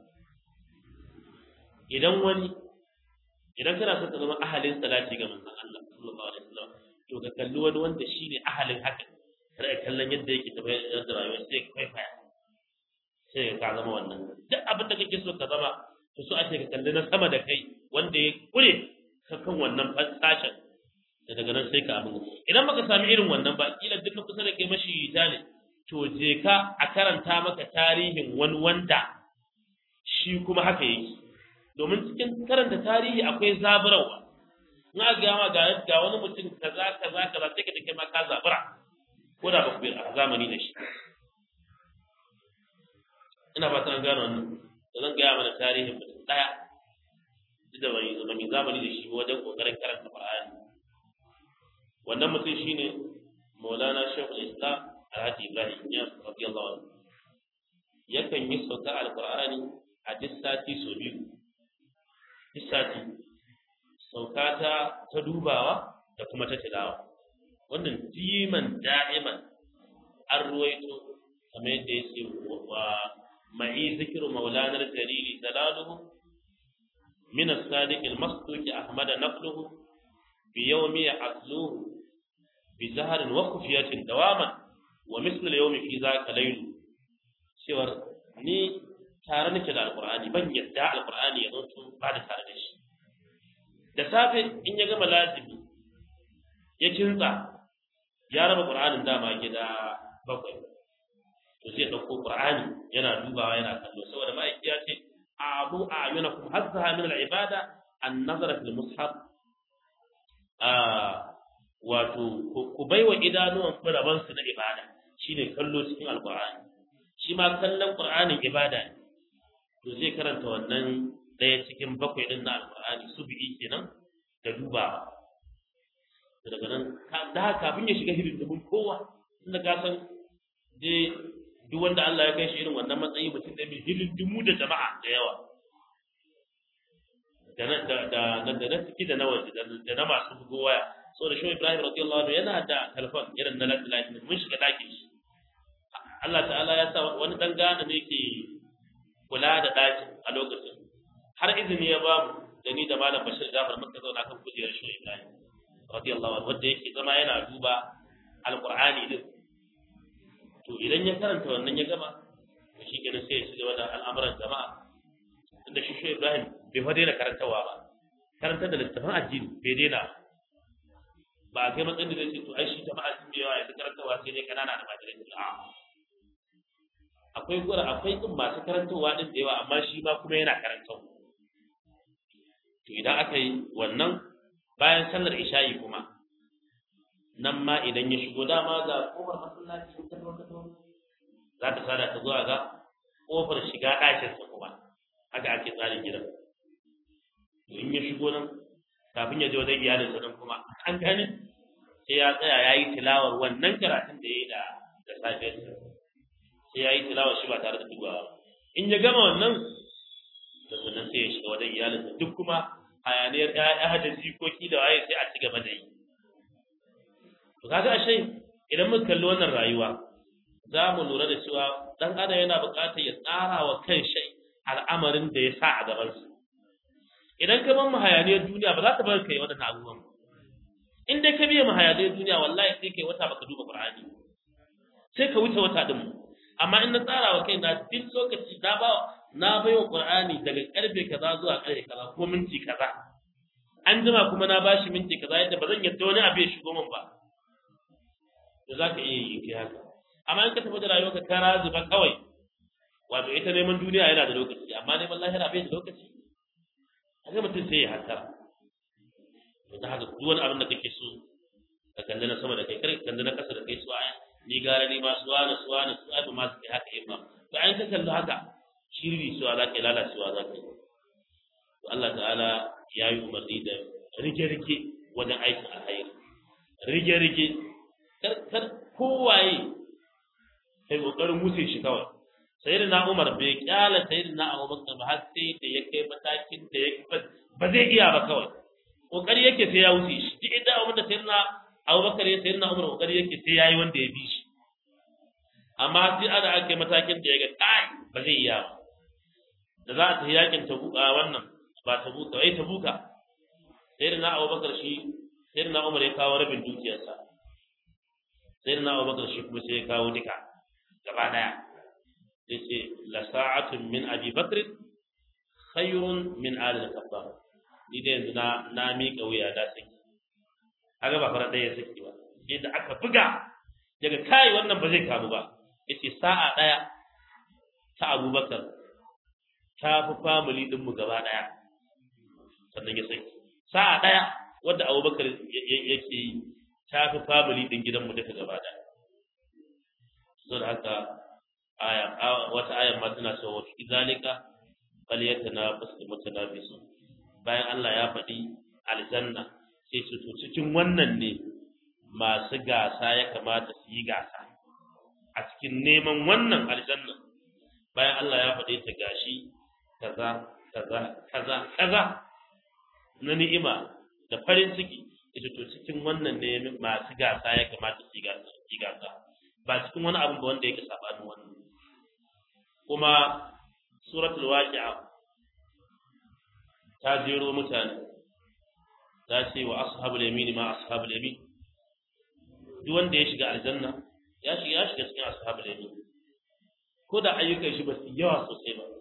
idan wani idan kana son ka zama ahalin salati ga manzon Allah sallallahu alaihi wasallam to ka kalli wani wanda shi ne ahalin haka kada ka kallon yadda yake tafiyar da rayuwa sai ka kwaikwaya sai ka zama wannan duk abin da kake so ka zama to so ake ka kalli na sama da kai wanda ya kure ka kan wannan sashen da daga nan sai ka abin idan baka sami irin wannan ba kila duk na kusa da kai mashi ne to je ka a karanta maka tarihin wani wanda shi kuma haka yake domin cikin karanta tarihi akwai zaburarwa in aka ga ma ga ga wani mutum kaza kaza kaza sai ka da kai ma ka zabura ko da ba ku a zamani da shi ina ba an gano wannan da zan gaya mana tarihin mutum daya duk da bai zama mai zamani da shi wajen kokarin karanta Qur'ani wannan mutum shine Maulana Sheikhul Islam Alhaji Ibrahim Niyas radiyallahu anhu yakan yi sauka alqur'ani a duk sati so biyu duk sati sauka ta ta dubawa da kuma ta tilawa wannan diman da'iman an ruwaito kamar yadda ya ce wa ma'i zikiru maulanar jariri dalaluhu min as-sadiq al-masduq ahmad naqluhu bi yawmi asluhu bi zahrin wa khufiyatin dawaman wa mislu al-yawmi fi zaka layl cewar ni tare nake da alqur'ani ban yadda alqur'ani ya zo ba da tare da shi da safe in ya gama lazimi ya kinsa ya raba qur'anin dama gida bakwai to sai dauko qur'ani yana dubawa yana kallo saboda ma'aiki ya ce abu a'yunakum hazzaha min al-ibada an-nazara fil mushaf a wato ku baiwa idanuwan ku raban su na ibada shine kallo cikin alqur'ani shi ma kallon qur'anin ibada ne to zai karanta wannan daya cikin bakwai din na alqur'ani subhi kenan da dubawa daga nan da kafin ya shiga hidimin kowa inda ka san dai duk wanda Allah ya kai shi irin wannan matsayi mutum da mai hidimu da jama'a da yawa da na da da da na ciki da na waje da na masu bugo waya so da shi Ibrahim radiyallahu anhu yana da telefon irin na lafiya mun shiga dakin shi Allah ta'ala ya sa wani dan gane ne ke kula da dakin a lokacin har izini ya bamu da ni da malam Bashir Jafar muka zauna kan kujerar shi Ibrahim radiyallahu anhu wanda yake zama yana duba alqur'ani din to idan ya karanta wannan ya gama to shi kenan sai ya shiga da al'amuran jama'a tunda shi shi Ibrahim bai fa daina karantawa ba karantar da littafin addini bai daina ba a kai matsayin da zai ce to ai shi jama'a sun da yawa yanzu karantawa sai dai kanana da madarai a akwai gura akwai din masu karantawa din da yawa amma shi ma kuma yana karantawa to idan aka yi wannan bayan sallar isha'i kuma nan ma idan ya shigo dama ga kofar masallaci ta zo ta zo za ta sada ta zuwa ga kofar shiga ɗakin sa kuma haka ake tsarin gidan to in ya shigo nan kafin ya je wajen iyalin sa nan kuma an gane sai ya tsaya ya yi tilawar wannan karatun da ya yi da da safiyar sa sai ya yi tilawar shi ba tare da dubawa in ya gama wannan da sannan sai ya shiga wajen iyalin sa duk kuma hayaniyar ƴaƴa da jikoki da waye sai a ci gaba da yi to kaga ashe idan muka kalli wannan rayuwa za mu lura da cewa dan adam yana buƙatar ya tsara wa kanshi al'amarin da ya sa a gaban sa idan ka bar hayaniyar duniya ba za ta bar kai wadannan abubuwan in dai ka biya hayaniyar duniya wallahi sai kai wata baka duba qur'ani sai ka wuce wata din amma in na tsara wa kaina duk lokaci na ba na baiwa qur'ani daga karfe kaza zuwa karfe kaza ko minti kaza an jima kuma na bashi minti kaza yadda ba zan yadda wani abu ya shigo min ba da za ka iya yi kai haka amma in ka tafi da rayuwarka ka razuba kawai wato ita neman duniya yana da lokaci amma neman lahira bai da lokaci haka mutum sai ya hasara to ta haka duk wani abin da kake so ka kalli na sama da kai kar ka kalli na kasa da kai su aya ni gara ni ma suwa na suwa na suwa ba ma su kai haka yin ba to an ka kalli haka shiri suwa za ka yi lalacewa za ka yi to Allah ta'ala ya yi umarni da rige-rige wajen aikin alhairi rige-rige kar kowaye kai kokarin wuce shi kawai sai na Umar bai kyala sai na Abubakar ba har sai da ya kai matakin da ya ba zai iya ba kawai kokari yake sai ya wuce shi duk inda abin da sai na Abubakar ya sai na Umar kokari yake sai yayi wanda ya bi shi amma sai ada ake matakin da ya ga kai ba zai iya ba da za a tafi yakin tabuka wannan ba tabuka ai tabuka sai na Abubakar shi sai na Umar ya kawo rabin dukiyarsa sai na Abubakar shi kuma sai ya kawo duka gaba daya yace la sa'atun min abi bakr khayrun min ali al-khattab ni da yanzu na na miƙa wuya da saki kaga ba fara ɗaya saki ba sai da aka buga daga kai wannan ba zai kamu ba yace sa'a daya ta abubakar ta fi family din mu gaba daya sannan ya saki sa'a daya wanda abubakar yake yi ta fi family din gidan mu duka gaba daya saboda haka aya wata ayar ma tana cewa fi zalika falyatanafasul mutanafisun bayan Allah ya faɗi aljanna sai su to cikin wannan ne masu gasa ya kamata su yi gasa a cikin neman wannan aljanna bayan Allah ya faɗi ta gashi kaza kaza kaza kaza na ni'ima da farin ciki ita to cikin wannan ne masu gasa ya kamata su yi gasa ba cikin wani abu ba wanda yake sabanin wannan kuma suratul waqi'a ta jero mutane ta ce wa ashabul yamini ma ashabul yamin duk wanda ya shiga aljanna ya shiga ya shiga cikin ashabul yamin ko da ayyukan shi ba su yawa sosai ba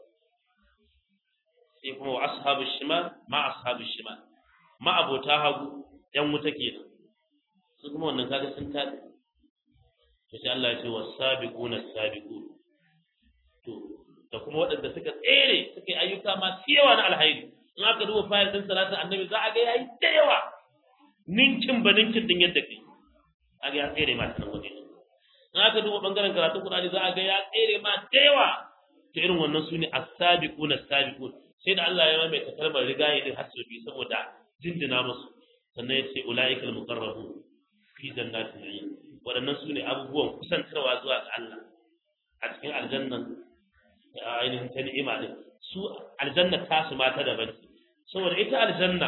sai kuma wa ashabul shimal ma ashabul shimal ma abota hagu yan wuta kenan su kuma wannan kaga sun tabi to sai Allah ya ce was-sabiquna as-sabiqun to da kuma waɗanda suka tsere suka yi ayyuka masu yawa na alhairi in aka duba fayil din salatin annabi za a ga yayi da yawa ninkin ba ninkin din yadda kai a ga ya tsere ma sanan waje in aka duba bangaren karatun Qur'ani za a ga ya tsere ma da yawa to irin wannan sune as-sabiqun as-sabiqun sai da Allah ya maimaita kalmar rigaye din hasbi saboda jinjina musu sannan ya ce ulaikal muqarrabun fi jannatin na'im waɗannan sune abubuwan kusantarwa zuwa ga Allah a cikin aljannan ainihin ta ni'ima din su aljanna ta su mata daban ce saboda ita aljanna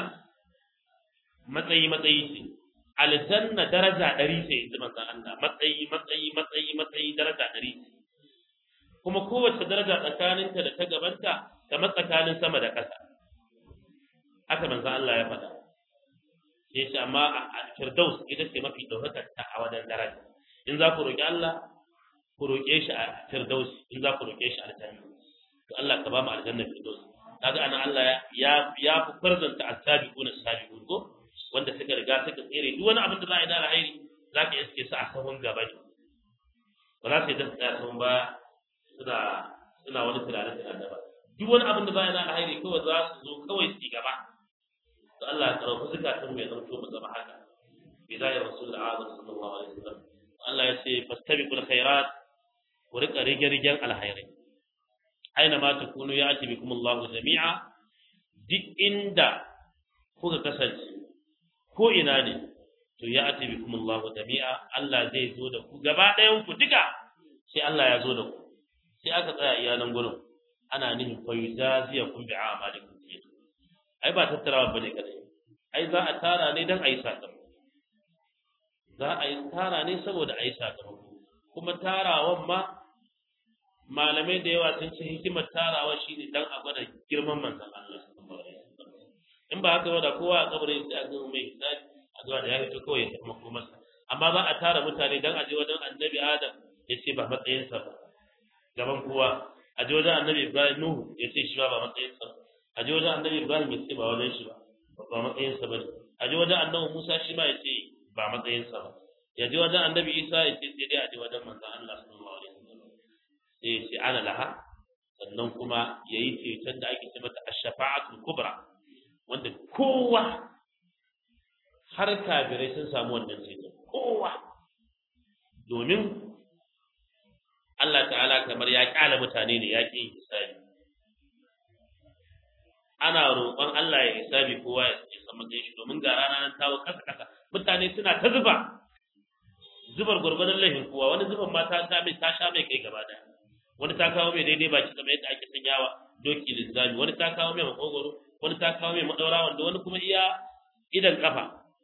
matsayi matsayi ce aljanna daraja ɗari ce inji manzon Allah matsayi matsayi matsayi matsayi daraja ɗari ce kuma kowace daraja tsakaninta da ta gabanta kamar tsakanin sama da ƙasa haka manzon Allah ya faɗa sai ce amma a firdaus ita ce mafi ɗaukakar ta a wajen daraja in za ku roƙi Allah ku roƙe shi a firdaus in za ku roƙe shi a aljanna to Allah ka ba mu aljanna firdaus kaga anan Allah ya ya fi farzanta as-sabiquna as-sabiqun ko wanda suka riga suka tsere duk wani abin da za a yi da alheri za ka iske su a sahun gaba ne ba za su yi da tsaya sahun ba suna suna wani tunanin tunanin ba duk wani abin da za a yi da alheri kawai za su zo kawai su yi gaba to Allah ya karɓi zukatan mu ya zanto mu zama haka bi zai rasul azam sallallahu alaihi wasallam Allah ya ce fastabiqul khairat ku rika rige-rigen alhairai aina ma takunu ya ati bikum Allah jami'a duk inda kuka kasance ko ina ne to ya ati bikum Allah jami'a Allah zai zo da ku gaba ɗayan ku duka sai Allah ya zo da ku sai aka tsaya iya nan gurin ana nihin fa yujaziyakum bi a'malikum ai ba tattarawa bane kadai ai za a tara ne dan ayi sakamako za a yi tara ne saboda ayi sakamako kuma tarawan ma malamai da yawa sun ce hikimar tarawa shine dan a gwada girman manzon Allah sallallahu alaihi wasallam in ba haka ba da kowa a kabarin sai a ga mai hisabi a zuwa da ya fito kawai ya tafi makomarsa amma za a tara mutane dan a je wajen annabi Adam ya ce ba matsayinsa ba gaban kowa a je wajen annabi Ibrahim Nuhu ya ce shi ba ba matsayinsa ba a je wajen annabi Ibrahim ya ce ba wajen shi ba ba matsayinsa ba ne a je wajen annabi Musa shi ma ya ce ba matsayinsa ba ya je wajen annabi Isa ya ce sai dai a je wajen manzon Allah sallallahu alaihi wasallam sai ya ce ana laha sannan kuma ya yi ceton da ake ce mata ash-shafa'atul kubra wanda kowa har kafirai sun samu wannan ceton kowa domin Allah ta'ala kamar ya kyala mutane ne ya ƙi yin hisabi ana roƙon Allah ya hisabi kowa ya san matsayin shi domin ga rana nan tawo kasa kasa mutane suna ta zuba zubar gwargwadon laifin kowa wani zuban ma ta sha mai ta sha mai kai gaba daya wani ta kawo mai daidai baki kamar yadda ake sanyawa doki linzami wani ta kawo mai makogoro wani ta kawo mai madaura wanda wani kuma iya idan kafa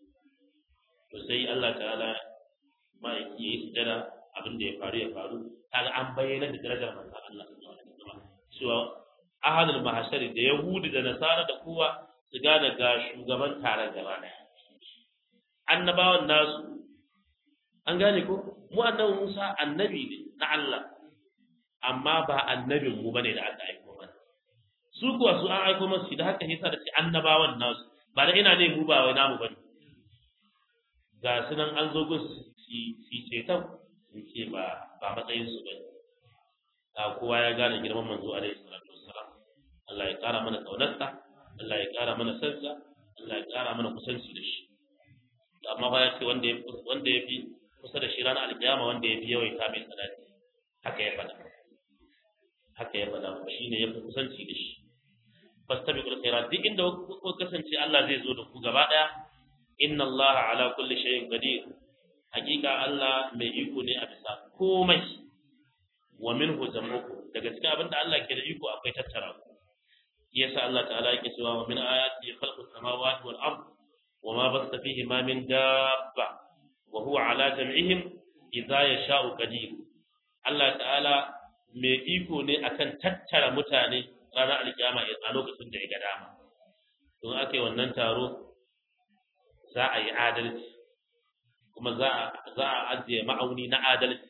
to sai Allah ta'ala ma ya yi sujada abin da ya faru ya faru kaga an bayyana da darajar manzon Allah sallallahu alaihi wasallam cewa ahadul mahashari da yahudi da nasara da kowa su gane ga shugaban taron gaba daya annabawan nasu an gane ko mu annabi Musa annabi ne na Allah amma ba annabin mu bane da aka aiko mana su kuwa su an aiko masu da haka yasa da ce annabawan nasu ba da ina ne mu ba wai namu bane ga su nan an zo gun su su cetan su ce ba ba matsayin su bane a kowa ya gane girman manzo alaihi salatu wassalam Allah ya kara mana kaunarsa Allah ya kara mana sansa Allah ya kara mana kusanci da shi amma ba ya ce wanda ya wanda ya fi kusa da shi ranar alkiyama wanda ya fi yawaita mai sadaki haka ya faɗa haka ya faɗa shi ne ya fi kusanci da shi fastabiqul khairat duk inda ku kasance Allah zai zo da ku gaba daya inna Allah ala kulli shay'in qadir hakika Allah mai iko ne a bisa komai wa minhu zamuku daga cikin abin da Allah ke da iko akwai tattara ku yasa Allah ta'ala yake cewa wa min ayati khalqus samawati wal ard wa ma basta fihi ma min dabba wa huwa ala jam'ihim idza yasha'u qadir Allah ta'ala mai iko ne akan tattara mutane ranar alkiyama a lokacin da ya ga dama don aka yi wannan taro za a yi adalci kuma za a ajiye ma'auni na adalci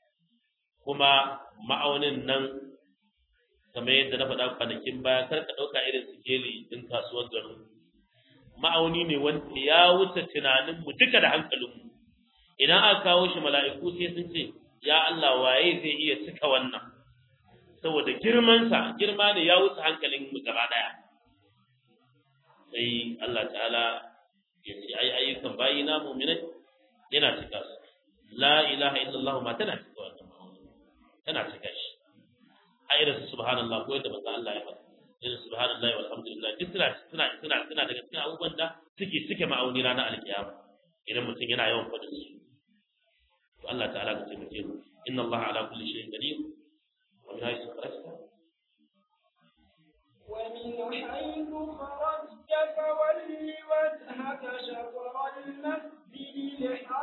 kuma ma'aunin nan kamar yadda na faɗa kwanakin baya kar ka ɗauka irin sikeli ɗin kasuwar garin ma'auni ne wanda ya wuce tunaninmu duka da hankalinmu idan aka kawo shi mala'iku sai sun ce ya Allah waye zai iya cika wannan saboda girmansa girma ne ya wuce hankalin mu gaba daya sai Allah ta'ala ya ce ai ayyukan bayi na mu'minai yana cika su la ilaha illallah ma tana cika wannan tana cika shi a irin su subhanallah ko yadda manzo Allah ya faɗa irin subhanallah walhamdulillah duk suna suna suna suna daga cikin abubuwan da suke cike ma'auni ranar alkiyama idan mutum yana yawan faɗin su to Allah ta'ala ka taimake mu inna Allah ala kulli shay'in qadir ومن حيث خرجت
ومن حيث خرجت فول وجهك شطر المسجد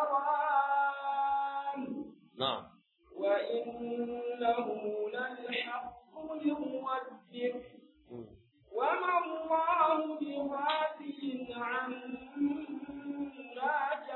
الحرام
نعم
وإنه للحق من ربك وما الله بغافل عما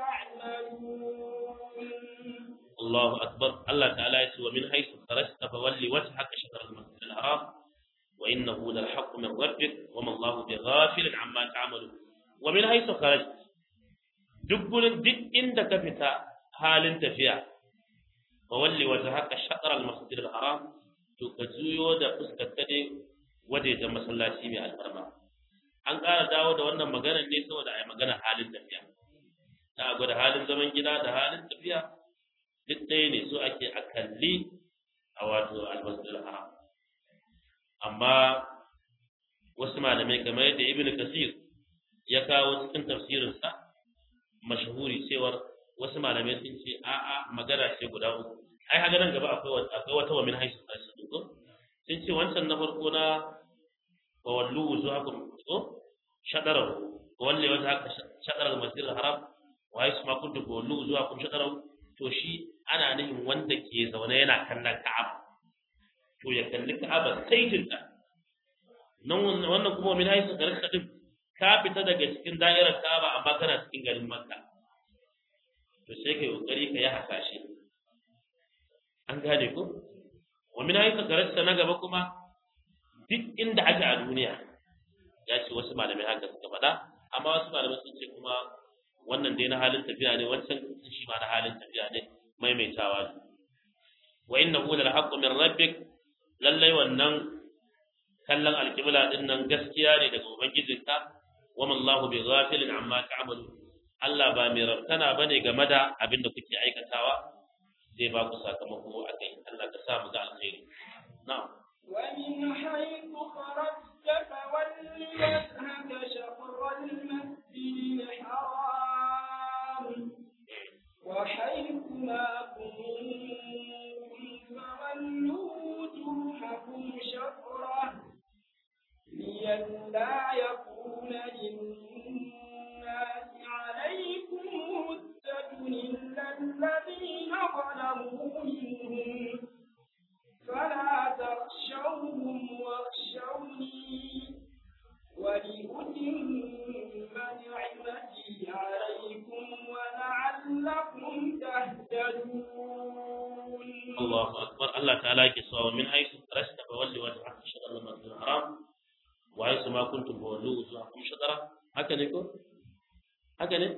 تعملون
الله أكبر الله تعالى يسوى من حيث خرجت فولي وجهك شطر المسجد الحرام وإنه للحق من ربك وما الله بغافل عما تعملون ومن حيث خرجت دبل دك عندك فتا حال تفيا فولي وجهك شطر المسجد الحرام تكزيو da fuskar dai wajejen masallaci mai alfarma an ƙara dawo da wannan maganar ne saboda a yi maganar halin tafiya ta gwada halin zaman gida da halin tafiya duk ɗaya ne so ake a kalli a wato almasjidil haram amma wasu malamai kamar yadda ibnu kasir ya kawo cikin tafsirinsa mashahuri cewar wasu malamai sun ce a'a magana ce guda uku ai haka nan gaba akwai akwai wata wa min haisu tashi ko sun ce wancan na farko na wa wallu wujuhakum ko shadara wa walli wajhaka shadara al-masjidil haram wa haisu ma kuntum wallu wujuhakum shadara to shi ana nufin wanda ke zaune yana kallon Ka'aba to ya kalli Ka'aba sai tinta nan wannan kuma min haisu garka din ka fita daga cikin da'irar Ka'aba amma kana cikin garin Makka to sai kai kokari ka yi hasashe an gane ko wa min haisu garka na gaba kuma duk inda ake a duniya ya ce wasu malamai haka suka faɗa amma wasu malamai sun ce kuma wannan dai na halin tafiya ne wancan shi ma na halin tafiya ne maimaitawa ne wa innahu lal haqqu min rabbik lallai wannan kallon alqibla din nan gaskiya ne daga ubangijinka wa man Allahu bi ghafilin amma ta'malu Allah ba mai rabtana bane game da abin da kuke aikatawa zai ba ku sakamako a kai Allah ka sa mu ga alkhairi na'am
ومن حيث خرجت فول وجهك شطر المسجد الحرام وحيث ما كنتم فولوا وجوهكم شطره لئلا يكون للناس عليكم حجة إلا الذين ظلموا منهم فلا تخشوهم واخشوني ولأتم نعمتي عليكم ولعلكم تهتدون
الله أكبر الله تعالى يكسوا من حيث خرجت فولي وجهك شطر المسجد الحرام وحيث ما كنتم فولوا وجوهكم شطره haka ne ko haka ne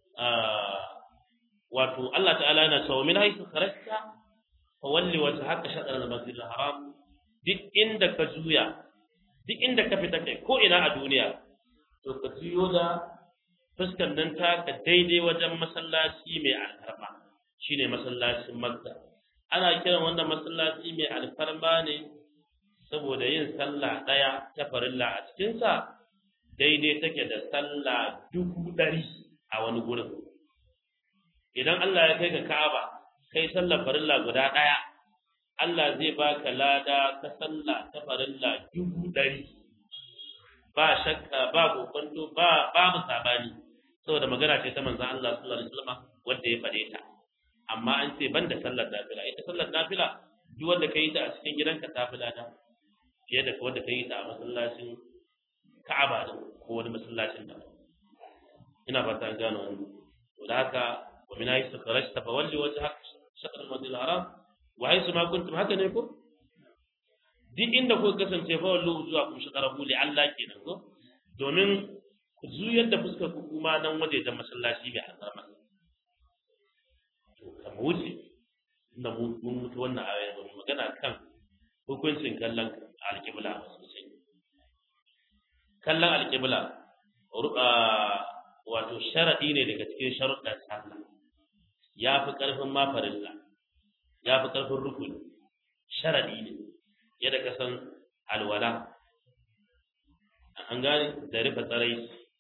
wato Allah ta'ala yana cewa min haythu kharajta fa walli wajhaka shatr al-masjid al-haram duk inda ka juya duk inda ka fita kai ko ina a duniya to ka juyo da fuskar nan ta ka daidai wajen masallaci mai alfarma shine masallacin Makka ana kiran wannan masallaci mai alfarma ne saboda yin sallah daya ta farilla a cikin sa daidai take da sallah dubu ɗari a wani gurin idan Allah ya kai ka Ka'aba kai sallar farilla guda ɗaya Allah zai baka lada ka sallah ta farilla dubu ɗari ba shakka ba kokonto ba babu sabani saboda magana ce ta manzon Allah sallallahu alaihi wasallam wanda ya faɗe ta amma an ce banda sallar nafila ita sallar nafila duk wanda ka yi ta a cikin gidanka ta fi lada fiye da wanda ka yi ta a masallacin Ka'aba din ko wani masallacin da ina ba ta gano wannan to da haka wa min haythu kharajta fa walli wajhak shatr al-masjid al-haram wa haythu ma kuntum haka ne ko duk inda ku kasance fa wallu zuwa kun shatarahu li Allah kenan ko domin ku juyar da fuskar ku kuma nan waje da masallaci bai alfarma to kamar wuce inda mun mutu wannan aya ba magana kan hukuncin kallon alƙibla sosai kallon alƙibla wato sharaɗi ne daga cikin sharuɗan sallah ya fi ƙarfin ma farilla ya fi ƙarfin rukuni sharaɗi ne yadda ka san alwala an gane da rufe tsarai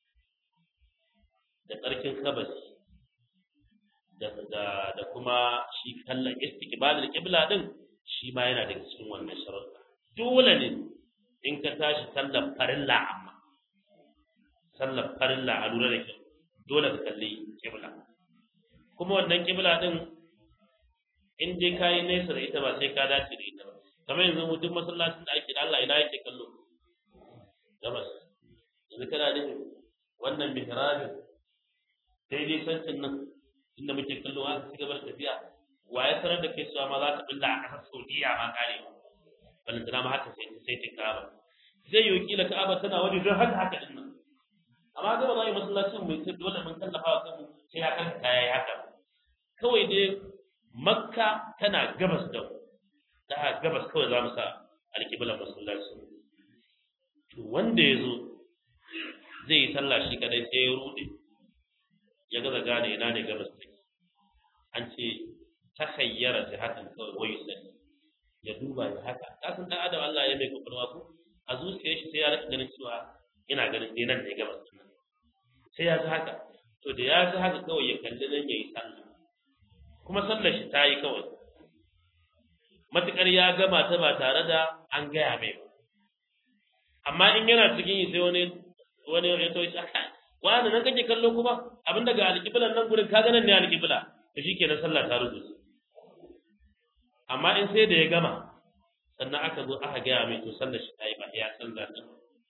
da tsarkin kabasi da da kuma shi kallon istiqbalul qibla din shi ma yana daga cikin wannan sharuɗa dole ne in ka tashi sallar farilla amma sallar farilla a lura da kyau dole ka kalli kibla kuma wannan kibla din in dai ka yi nesa da ita ba sai ka dace da ita ba kamar yanzu duk masallacin da ake da Allah ina yake kallo gabas yanzu kana da wannan mihrabin daidai sancin nan inda muke kallo a ci gaba da tafiya wa ya sanar da kai cewa ma za ta billa a ƙasar Saudiya ma kare ba balantana ma haka sai sai ta kaba zai yi kila ka'aba tana wani don haka haka din nan amma ga ba za a yi masallacin mai sai dole mun tallafa wa kanmu sai ya kan kaya ya haka kawai dai makka tana gabas da mu da gabas kawai za mu sa alƙiblar masallaci to wanda ya zo zai yi sallah shi kadai sai ya rude ya gaza gane ina ne gabas take an ce ta hayyara jihatan kawai wayu sani ya duba ya haka kasan dan adam Allah ya mai kokarwa ko a zuciyar shi sai ya rika ganin cewa ina ganin dai nan ne gabas din nan sai ya ji haka to da ya ji haka kawai ya kalli nan yayi sallah kuma sallar shi ta yi kawai matukar ya gama ta ba tare da an gaya mai ba amma in yana cikin yi sai wani wani ya to shi wani nan kake kallo kuma abin daga alƙiblan nan gurin ka nan ne alƙibla to shikenan sallah ta rubuce amma in sai da ya gama sannan aka zo aka gaya mai to sallar shi ta yi ba ya sallah ta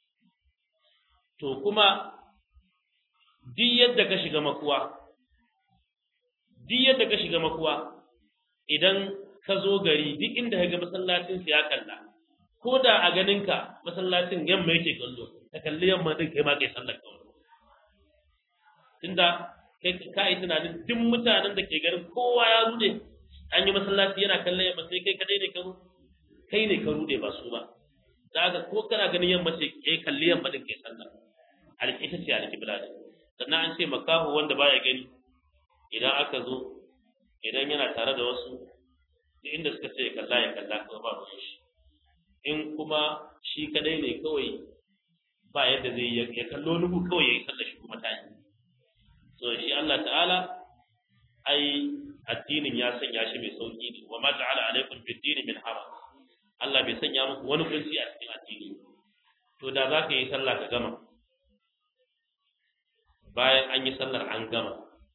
to kuma duk yadda ka shiga makuwa duk yadda ka shiga makuwa idan ka zo gari duk inda ka ga masallacin ya kalla ko da a ganinka masallacin yamma yake kallo ka kalli yamma din kai ma kai sallar kawai tunda kai ka yi tunanin duk mutanen da ke garin kowa ya rude an yi masallaci yana kallon yamma sai kai kadai ne ka kai ne ka rude ba su ba da haka ko kana ganin yamma ce kai kalli yamma din kai sallah alƙita ce alƙibla ne sannan an ce makahu wanda baya gani idan aka zo idan yana tare da wasu duk inda suka ce ya kalla ya kalla kuma ba ruwan shi in kuma shi kadai ne kawai ba yadda zai yi ya kallo nugu kawai ya yi sallar shi kuma ta yi so shi Allah ta'ala ai addinin ya sanya shi mai sauki ne wa ma ja'ala alaikum fid din min haraj Allah bai sanya muku wani kunci a cikin addini to da za ka yi sallah ka gama bayan an yi sallar an gama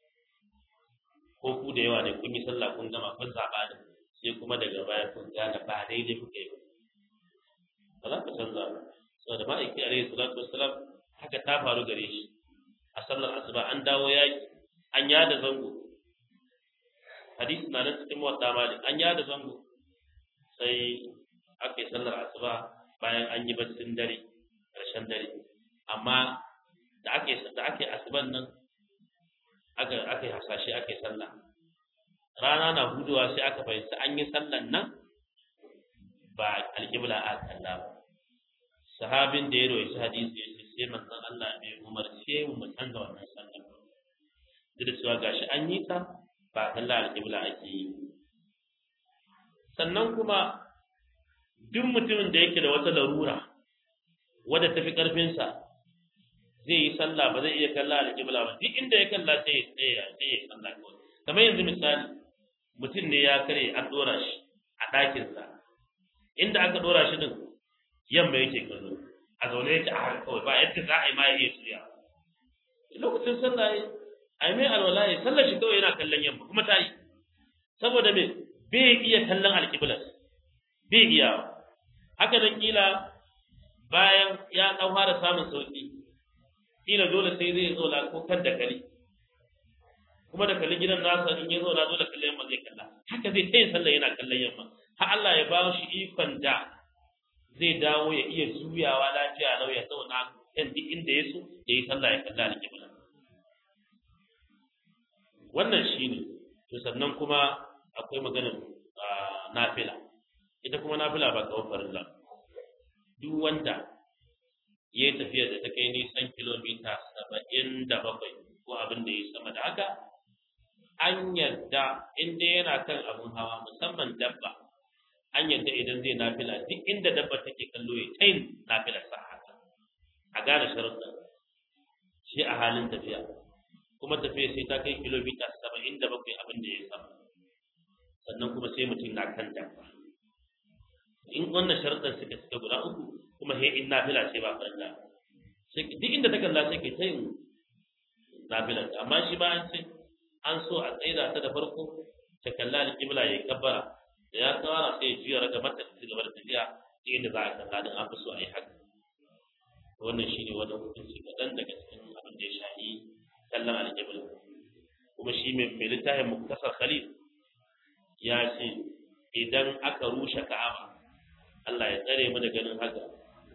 ko ku da yawa ne kun yi sallah kun gama kun zaɓa da sai kuma daga baya kun gane ba daidai kuka yi ba za ka canza ba saboda ma'aiki alaihi salatu wassalam haka ta faru gare shi a sallar asuba an dawo yaki an yada zango hadisi na nan cikin wata mali an yada zango sai aka yi sallar asuba bayan an yi baccin dare ƙarshen dare amma da ake da ake asuban nan aka aka yi hasashe aka yi sallah rana na huduwa sai aka fahimci an yi sallan nan ba alƙibla a kalla ba sahabin da ya roƙi hadisi ya ce sai manzon Allah bai umarce mu mu canza wannan sallar ba duk da cewa gashi an yi ta ba kalla alƙibla ake yi sannan kuma duk mutumin da yake da wata larura wadda tafi ƙarfinsa zai yi sallah ba zai iya kalla alƙibla ba duk inda ya kalla sai ya tsaya sai ya sallah kawai kamar yanzu misali mutum ne ya kare an dora shi a ɗakinsa inda aka dora shi din yamma yake kallo a zaune yake a haka kawai ba yadda za a yi ma ya iya shirya lokacin sallah ya a yi mai alwala ya sallar shi kawai yana kallon yamma kuma ta yi saboda me bai iya kallon alƙiblas bai iya haka nan kila bayan ya ɗan fara samun sauƙi kila dole sai zai zo ko kan da kali kuma da kalli gidan nasa in ya zo na dole kallon yamma zai kalla haka zai ta yin sallah yana kallon yamma har Allah ya ba shi ikon da zai dawo ya iya juyawa lafiya lau ya zauna kan duk inda ya so ya yi sallah ya kalla da kibla wannan shine to sannan kuma akwai maganar nafila ita kuma nafila ba kawai farilla duk wanda ya yi tafiyar da ta kai nisan kilomita saba'in da bakwai ko abin da ya sama da haka an yarda inda yana kan abin hawa musamman dabba an yarda idan zai nafila duk inda dabba take kallo ya tayin nafilar sa haka a gane sharuɗa shi a halin tafiya kuma tafiya sai ta kai kilomita saba'in da bakwai abin da ya sama sannan kuma sai mutum na kan dabba in wannan sharuɗan suka cika guda uku kuma sai in nafila ce ba farilla sai duk inda ta kalla sai kai ta yin nafilar amma shi ba an ce an so a tsaida ta da farko ta kalla alƙibla ya kabbara da ya tsara sai ya juya raga mata ta gaba da tafiya duk inda za a kalla din an fi so a yi haka wannan shi ne wani hukunci kaɗan daga cikin abin da ya shahi kallon alƙibla kuma shi mai littafin muktasar khalil ya ce idan aka rushe ka'aba Allah ya tsare mu da ganin haka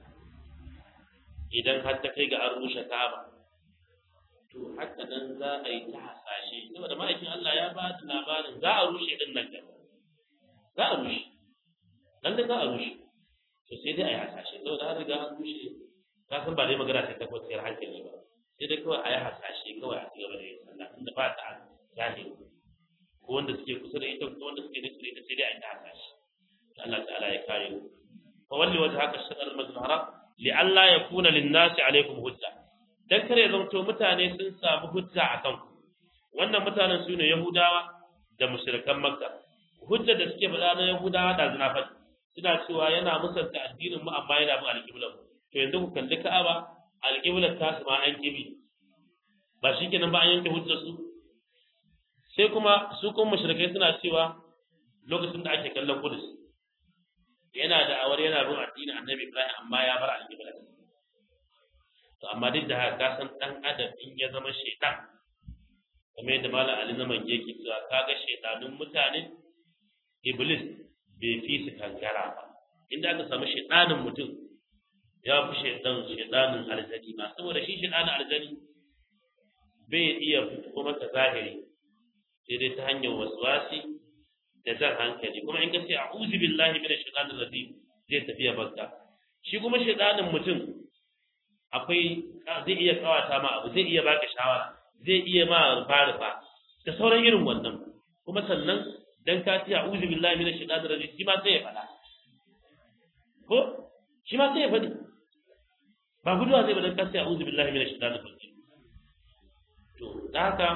idan har ta kai ga an rushe Ka'aba to haka nan za a yi ta hasashe saboda ma'aikin Allah ya ba da labarin za a rushe din nan gaba za a rushe dan da za a rushe to sai dai a yi hasashe saboda har riga an rushe ka san ba dai magana ta tabbatar hankali ba sai dai kawai a yi hasashe kawai a ci gaba da yin sallah inda ba ta zahiri ko wanda suke kusa da ita ko wanda suke nesa da ita sai dai a yi ta hasashe Allah ta'ala ya kare mu fa walli wajhaka shatr al-masjid al-haram li alla yakuna lin-nasi alaykum hujja dan kare zanto mutane sun samu hujja akan ku wannan mutanen sune yahudawa da mushrikan makka hujja da suke faɗa na yahudawa da zina faɗi suna cewa yana musanta addinin mu amma yana bin alƙiblar to yanzu ku kalli ka'aba alƙiblar ta su ma an kibi ba shikenan ba an yanke hujjar su sai kuma su kuma mushrikai suna cewa lokacin da ake kallon kudus yana da awar yana bin addinin annabi Ibrahim amma ya bar alƙibla to amma duk da haka ka san dan adam in ya zama shaitan kamar yadda malam Ali na mange yake cewa kaga shaitanun mutane iblis bai fi su kankara ba inda aka samu shaitanin mutum ya fi shaitan shaitanin aljani ma saboda shi shaitanin aljani bai iya fito maka zahiri sai dai ta hanyar waswasi da jan hankali kuma in ka ce a'udhu billahi minash shaitanir rajim zai tafiya banka shi kuma shaitanin mutum akwai zai iya kawata ma abu zai iya baka shawara zai iya ma rufa rufa da sauran irin wannan kuma sannan dan ka ce a'udhu billahi minash shaitanir rajim shi ma sai ya faɗa ko shi ma sai ya faɗi ba guduwa zai ba dan ka ce a'udhu billahi minash shaitanir rajim to da haka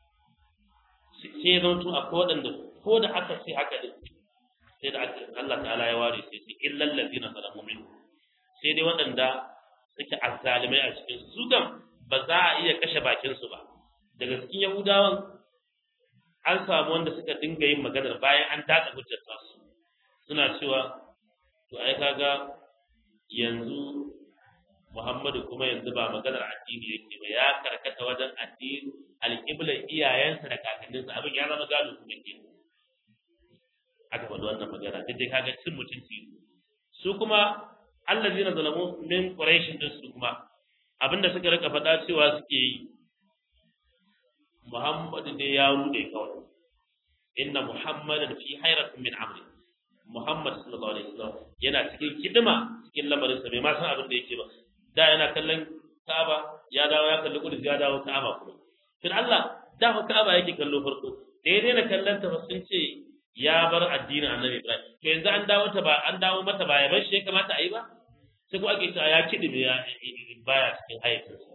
sai ya zanto akwai waɗanda ko da aka ce haka din sai da Allah ta'ala ya ware sai sai illal ladina zalamu min sai dai waɗanda suke azzalimai a cikin su kan ba za a iya kashe bakin su ba daga cikin yahudawan an samu wanda suka dinga yin maganar bayan an taka hujjar su suna cewa to ai kaga yanzu Muhammadu kuma yanzu ba maganar addini yake ba ya karkata wajen addini alƙiblar iyayensa da kakanninsa abin ya zama gado kuma ke aka faɗi wannan magana duk dai kaga cin mutunci su kuma allazina zalamu min quraish din su kuma abinda suka rika faɗa cewa suke yi Muhammadu dai ya rude kawai inna Muhammadan fi hayratin min amri Muhammad sallallahu alaihi wasallam yana cikin kidima cikin lamarin sa bai ma san abin da yake ba da yana kallon Ka'aba ya dawo ya kalli Qudus ya dawo Ka'aba kuma tun Allah da fa Ka'aba yake kallo farko da ya daina kallon ta ba sun ce ya bar addinin Annabi Ibrahim to yanzu an dawo ta ba an dawo mata ba ya bar shi ya kamata a yi ba sai kuma ake cewa ya kidime ya baya cikin hayyacinsa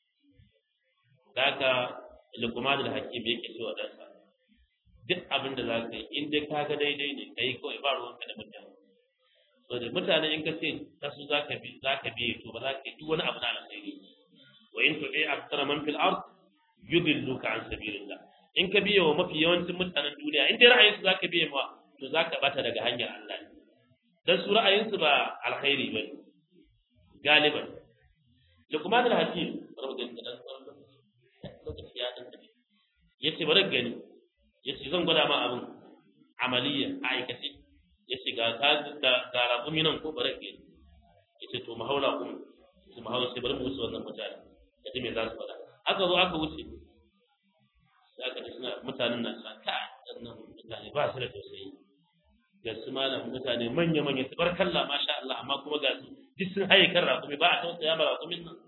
da haka Luqman al-Hakim yake cewa ɗansa duk abin da za ka yi in dai ka ga daidai ne ka yi kawai ba ruwanka da mutane so da mutane in ka ce ta su za ka bi za ka biye to ba za ka yi duk wani abu na alkhairi wa in tu'i aktsara man fil ard yudilluka an sabilillah in ka biye wa mafi yawancin mutanen duniya in dai ra'ayinsu za ka biye ma to za ka bata daga hanyar Allah ne dan su ra'ayinsu ba alkhairi bane galiban Luqman al-Hakim rabbi da dan lokaci ya dan tafi yace bari gani yace zan gwada ma abin amaliya a aikace yace ga ka da ga rabumi nan ko bari gani yace to mu haula kuma su mu haula sai bari mu wuce wannan mutane kaje me za su faɗa aka zo aka wuce sai aka ji suna mutanen nan sa ka wannan mutane ba su da tausayi ga su malam mutane manya manya tabarkalla masha Allah amma kuma ga su duk sun haye kan rakumi ba a tausaya ma rakumin nan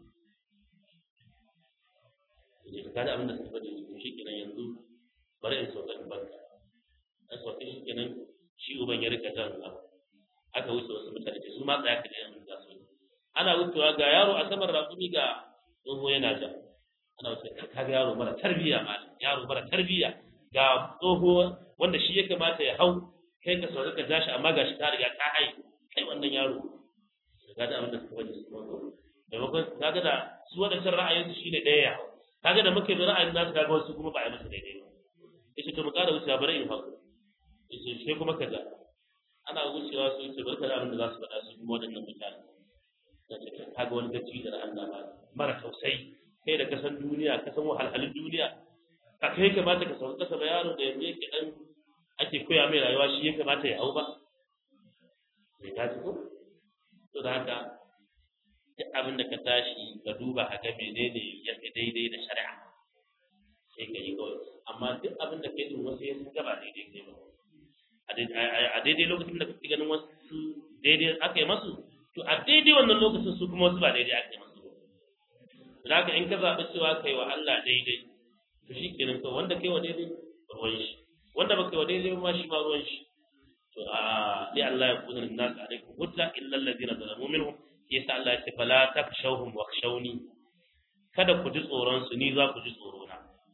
ne ka kada abin da suka faɗi to shi kenan yanzu bari in sauka in banka an sauka shi kenan shi uban ya rika jan abu aka wuce wasu mutane su ma tsaya ka da yanzu za su ana wucewa ga yaro a saman rakumi ga tsoho yana ja ana wuce ka ga yaro mara tarbiyya ma yaro mara tarbiyya ga tsoho wanda shi ya kamata ya hau kai ka sauka ka ja shi amma ga shi ta riga ka hai kai wannan yaro ga da abin da suka faɗi su maimakon kaga da su waɗancan ra'ayinsu shine ɗaya ya hau kaga da muke da ra'ayin nasu kaga wasu kuma ba a yi masa daidai ba yace to mu ƙara wucewa bari in haƙu yace sai kuma kaza ana wucewa su yace bari ka abin da za su faɗa su kuma waɗannan mutane yace kaga wani gaci da Allah ba mara tausayi kai da kasan duniya kasan wahalhalun duniya ka kai kamata ka sauka kasa ba yaro da yanzu yake dan ake koya mai rayuwa shi ya kamata ya hau ba sai ka ci ko to da haka duk abin da ka tashi ka duba a ga menene ya fi daidai da shari'a sai ka yi kawai amma duk abin da kai din wasu ya sun gaba daidai kai ba a daidai lokacin da kake ganin wasu daidai aka yi masu to a daidai wannan lokacin su kuma wasu ba daidai aka yi masu ba da haka in ka zaɓi cewa kai wa Allah daidai to shi kenan kawai wanda kai wa daidai ruwan shi wanda ba kai wa daidai ma shi ma ruwan shi to a li Allah ya kuna nas alaikum hujja illa alladhina zalamu minhum yasa Allah ya ce fala takshawhum wakhshawni kada ku ji tsoron su ni za ku ji tsoro na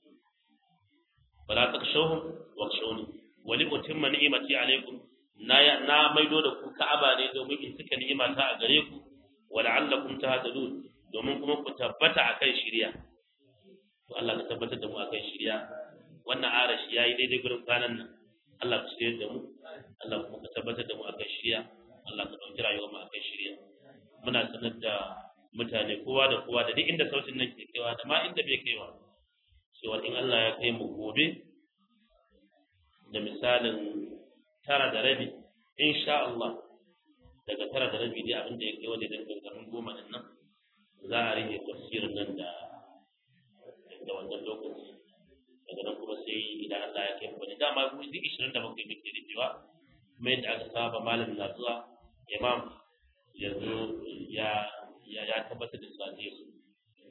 fala takshawhum wakhshawni wa li utimma ni'mati alaikum na na maido da ku Ka'aba ne domin in cika ni'imata a gare ku wa la'allakum tahtadun domin kuma ku tabbata akan shari'a to Allah ka tabbatar da mu akan shari'a wannan arashi yayi daidai gurin kwanan nan Allah ka shirye da mu Allah kuma ka tabbatar da mu akan shari'a Allah ka dauki rayuwar mu akan shari'a muna sanar da mutane kowa da kowa da duk inda sautin nan ke kaiwa da ma inda bai kaiwa cewa in Allah ya kai mu gobe da misalin tara da rabi insha Allah daga tara da rabi dai abin da ya kai wani daga garin goma din nan za a rike tafsirin nan da da wannan lokaci daga nan kuma sai idan Allah ya kai mu wani dama mu duk 27 muke rikewa kuma yadda aka saba malamin na zuwa imam yanzu ya ya ya tabbatar da cewa zai zo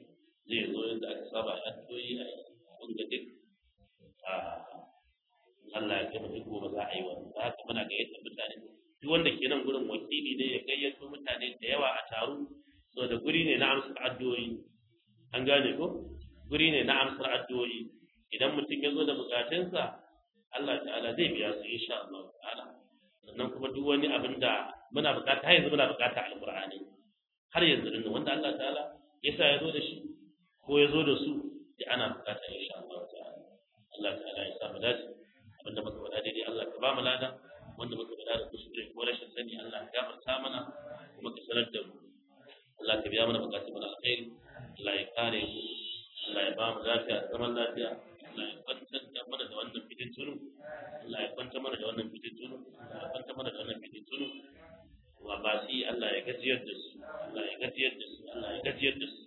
zai zo yadda aka saba a addu'o'i a abin da duk a Allah ya kai mu duk gobe za a yi wannan da haka muna gayyatar mutane duk wanda ke nan gurin wakili ne ya gayyato mutane da yawa a taru saboda guri ne na amsar addu'o'i an gane ko guri ne na amsar addu'o'i idan mutum ya zo da bukatunsa Allah ta'ala zai biya su insha Allah ta'ala sannan kuma duk wani abin da muna bukata har yanzu muna bukata alqur'ani har yanzu din wanda Allah ta'ala ya sa ya zo da shi ko ya zo da su da ana bukata insha Allah ta'ala Allah ta'ala ya sa mu dace abinda muka faɗa daidai Allah ka ba mu lada wanda muka faɗa da kuskure ko rashin sani Allah ya gafarta mana kuma ka sanar da mu Allah ka biya mana bukatun mu na alkhairi Allah ya kare mu Allah ya ba mu lafiya da zaman lafiya Allah ya kwantar da mana da wannan fitin tunu Allah ya kwantar mana da wannan fitin tunu Allah ya kwantar mana da wannan fitin tunu wa ba shi Allah ya gajiyar da su Allah ya gajiyar da su Allah ya gajiyar da su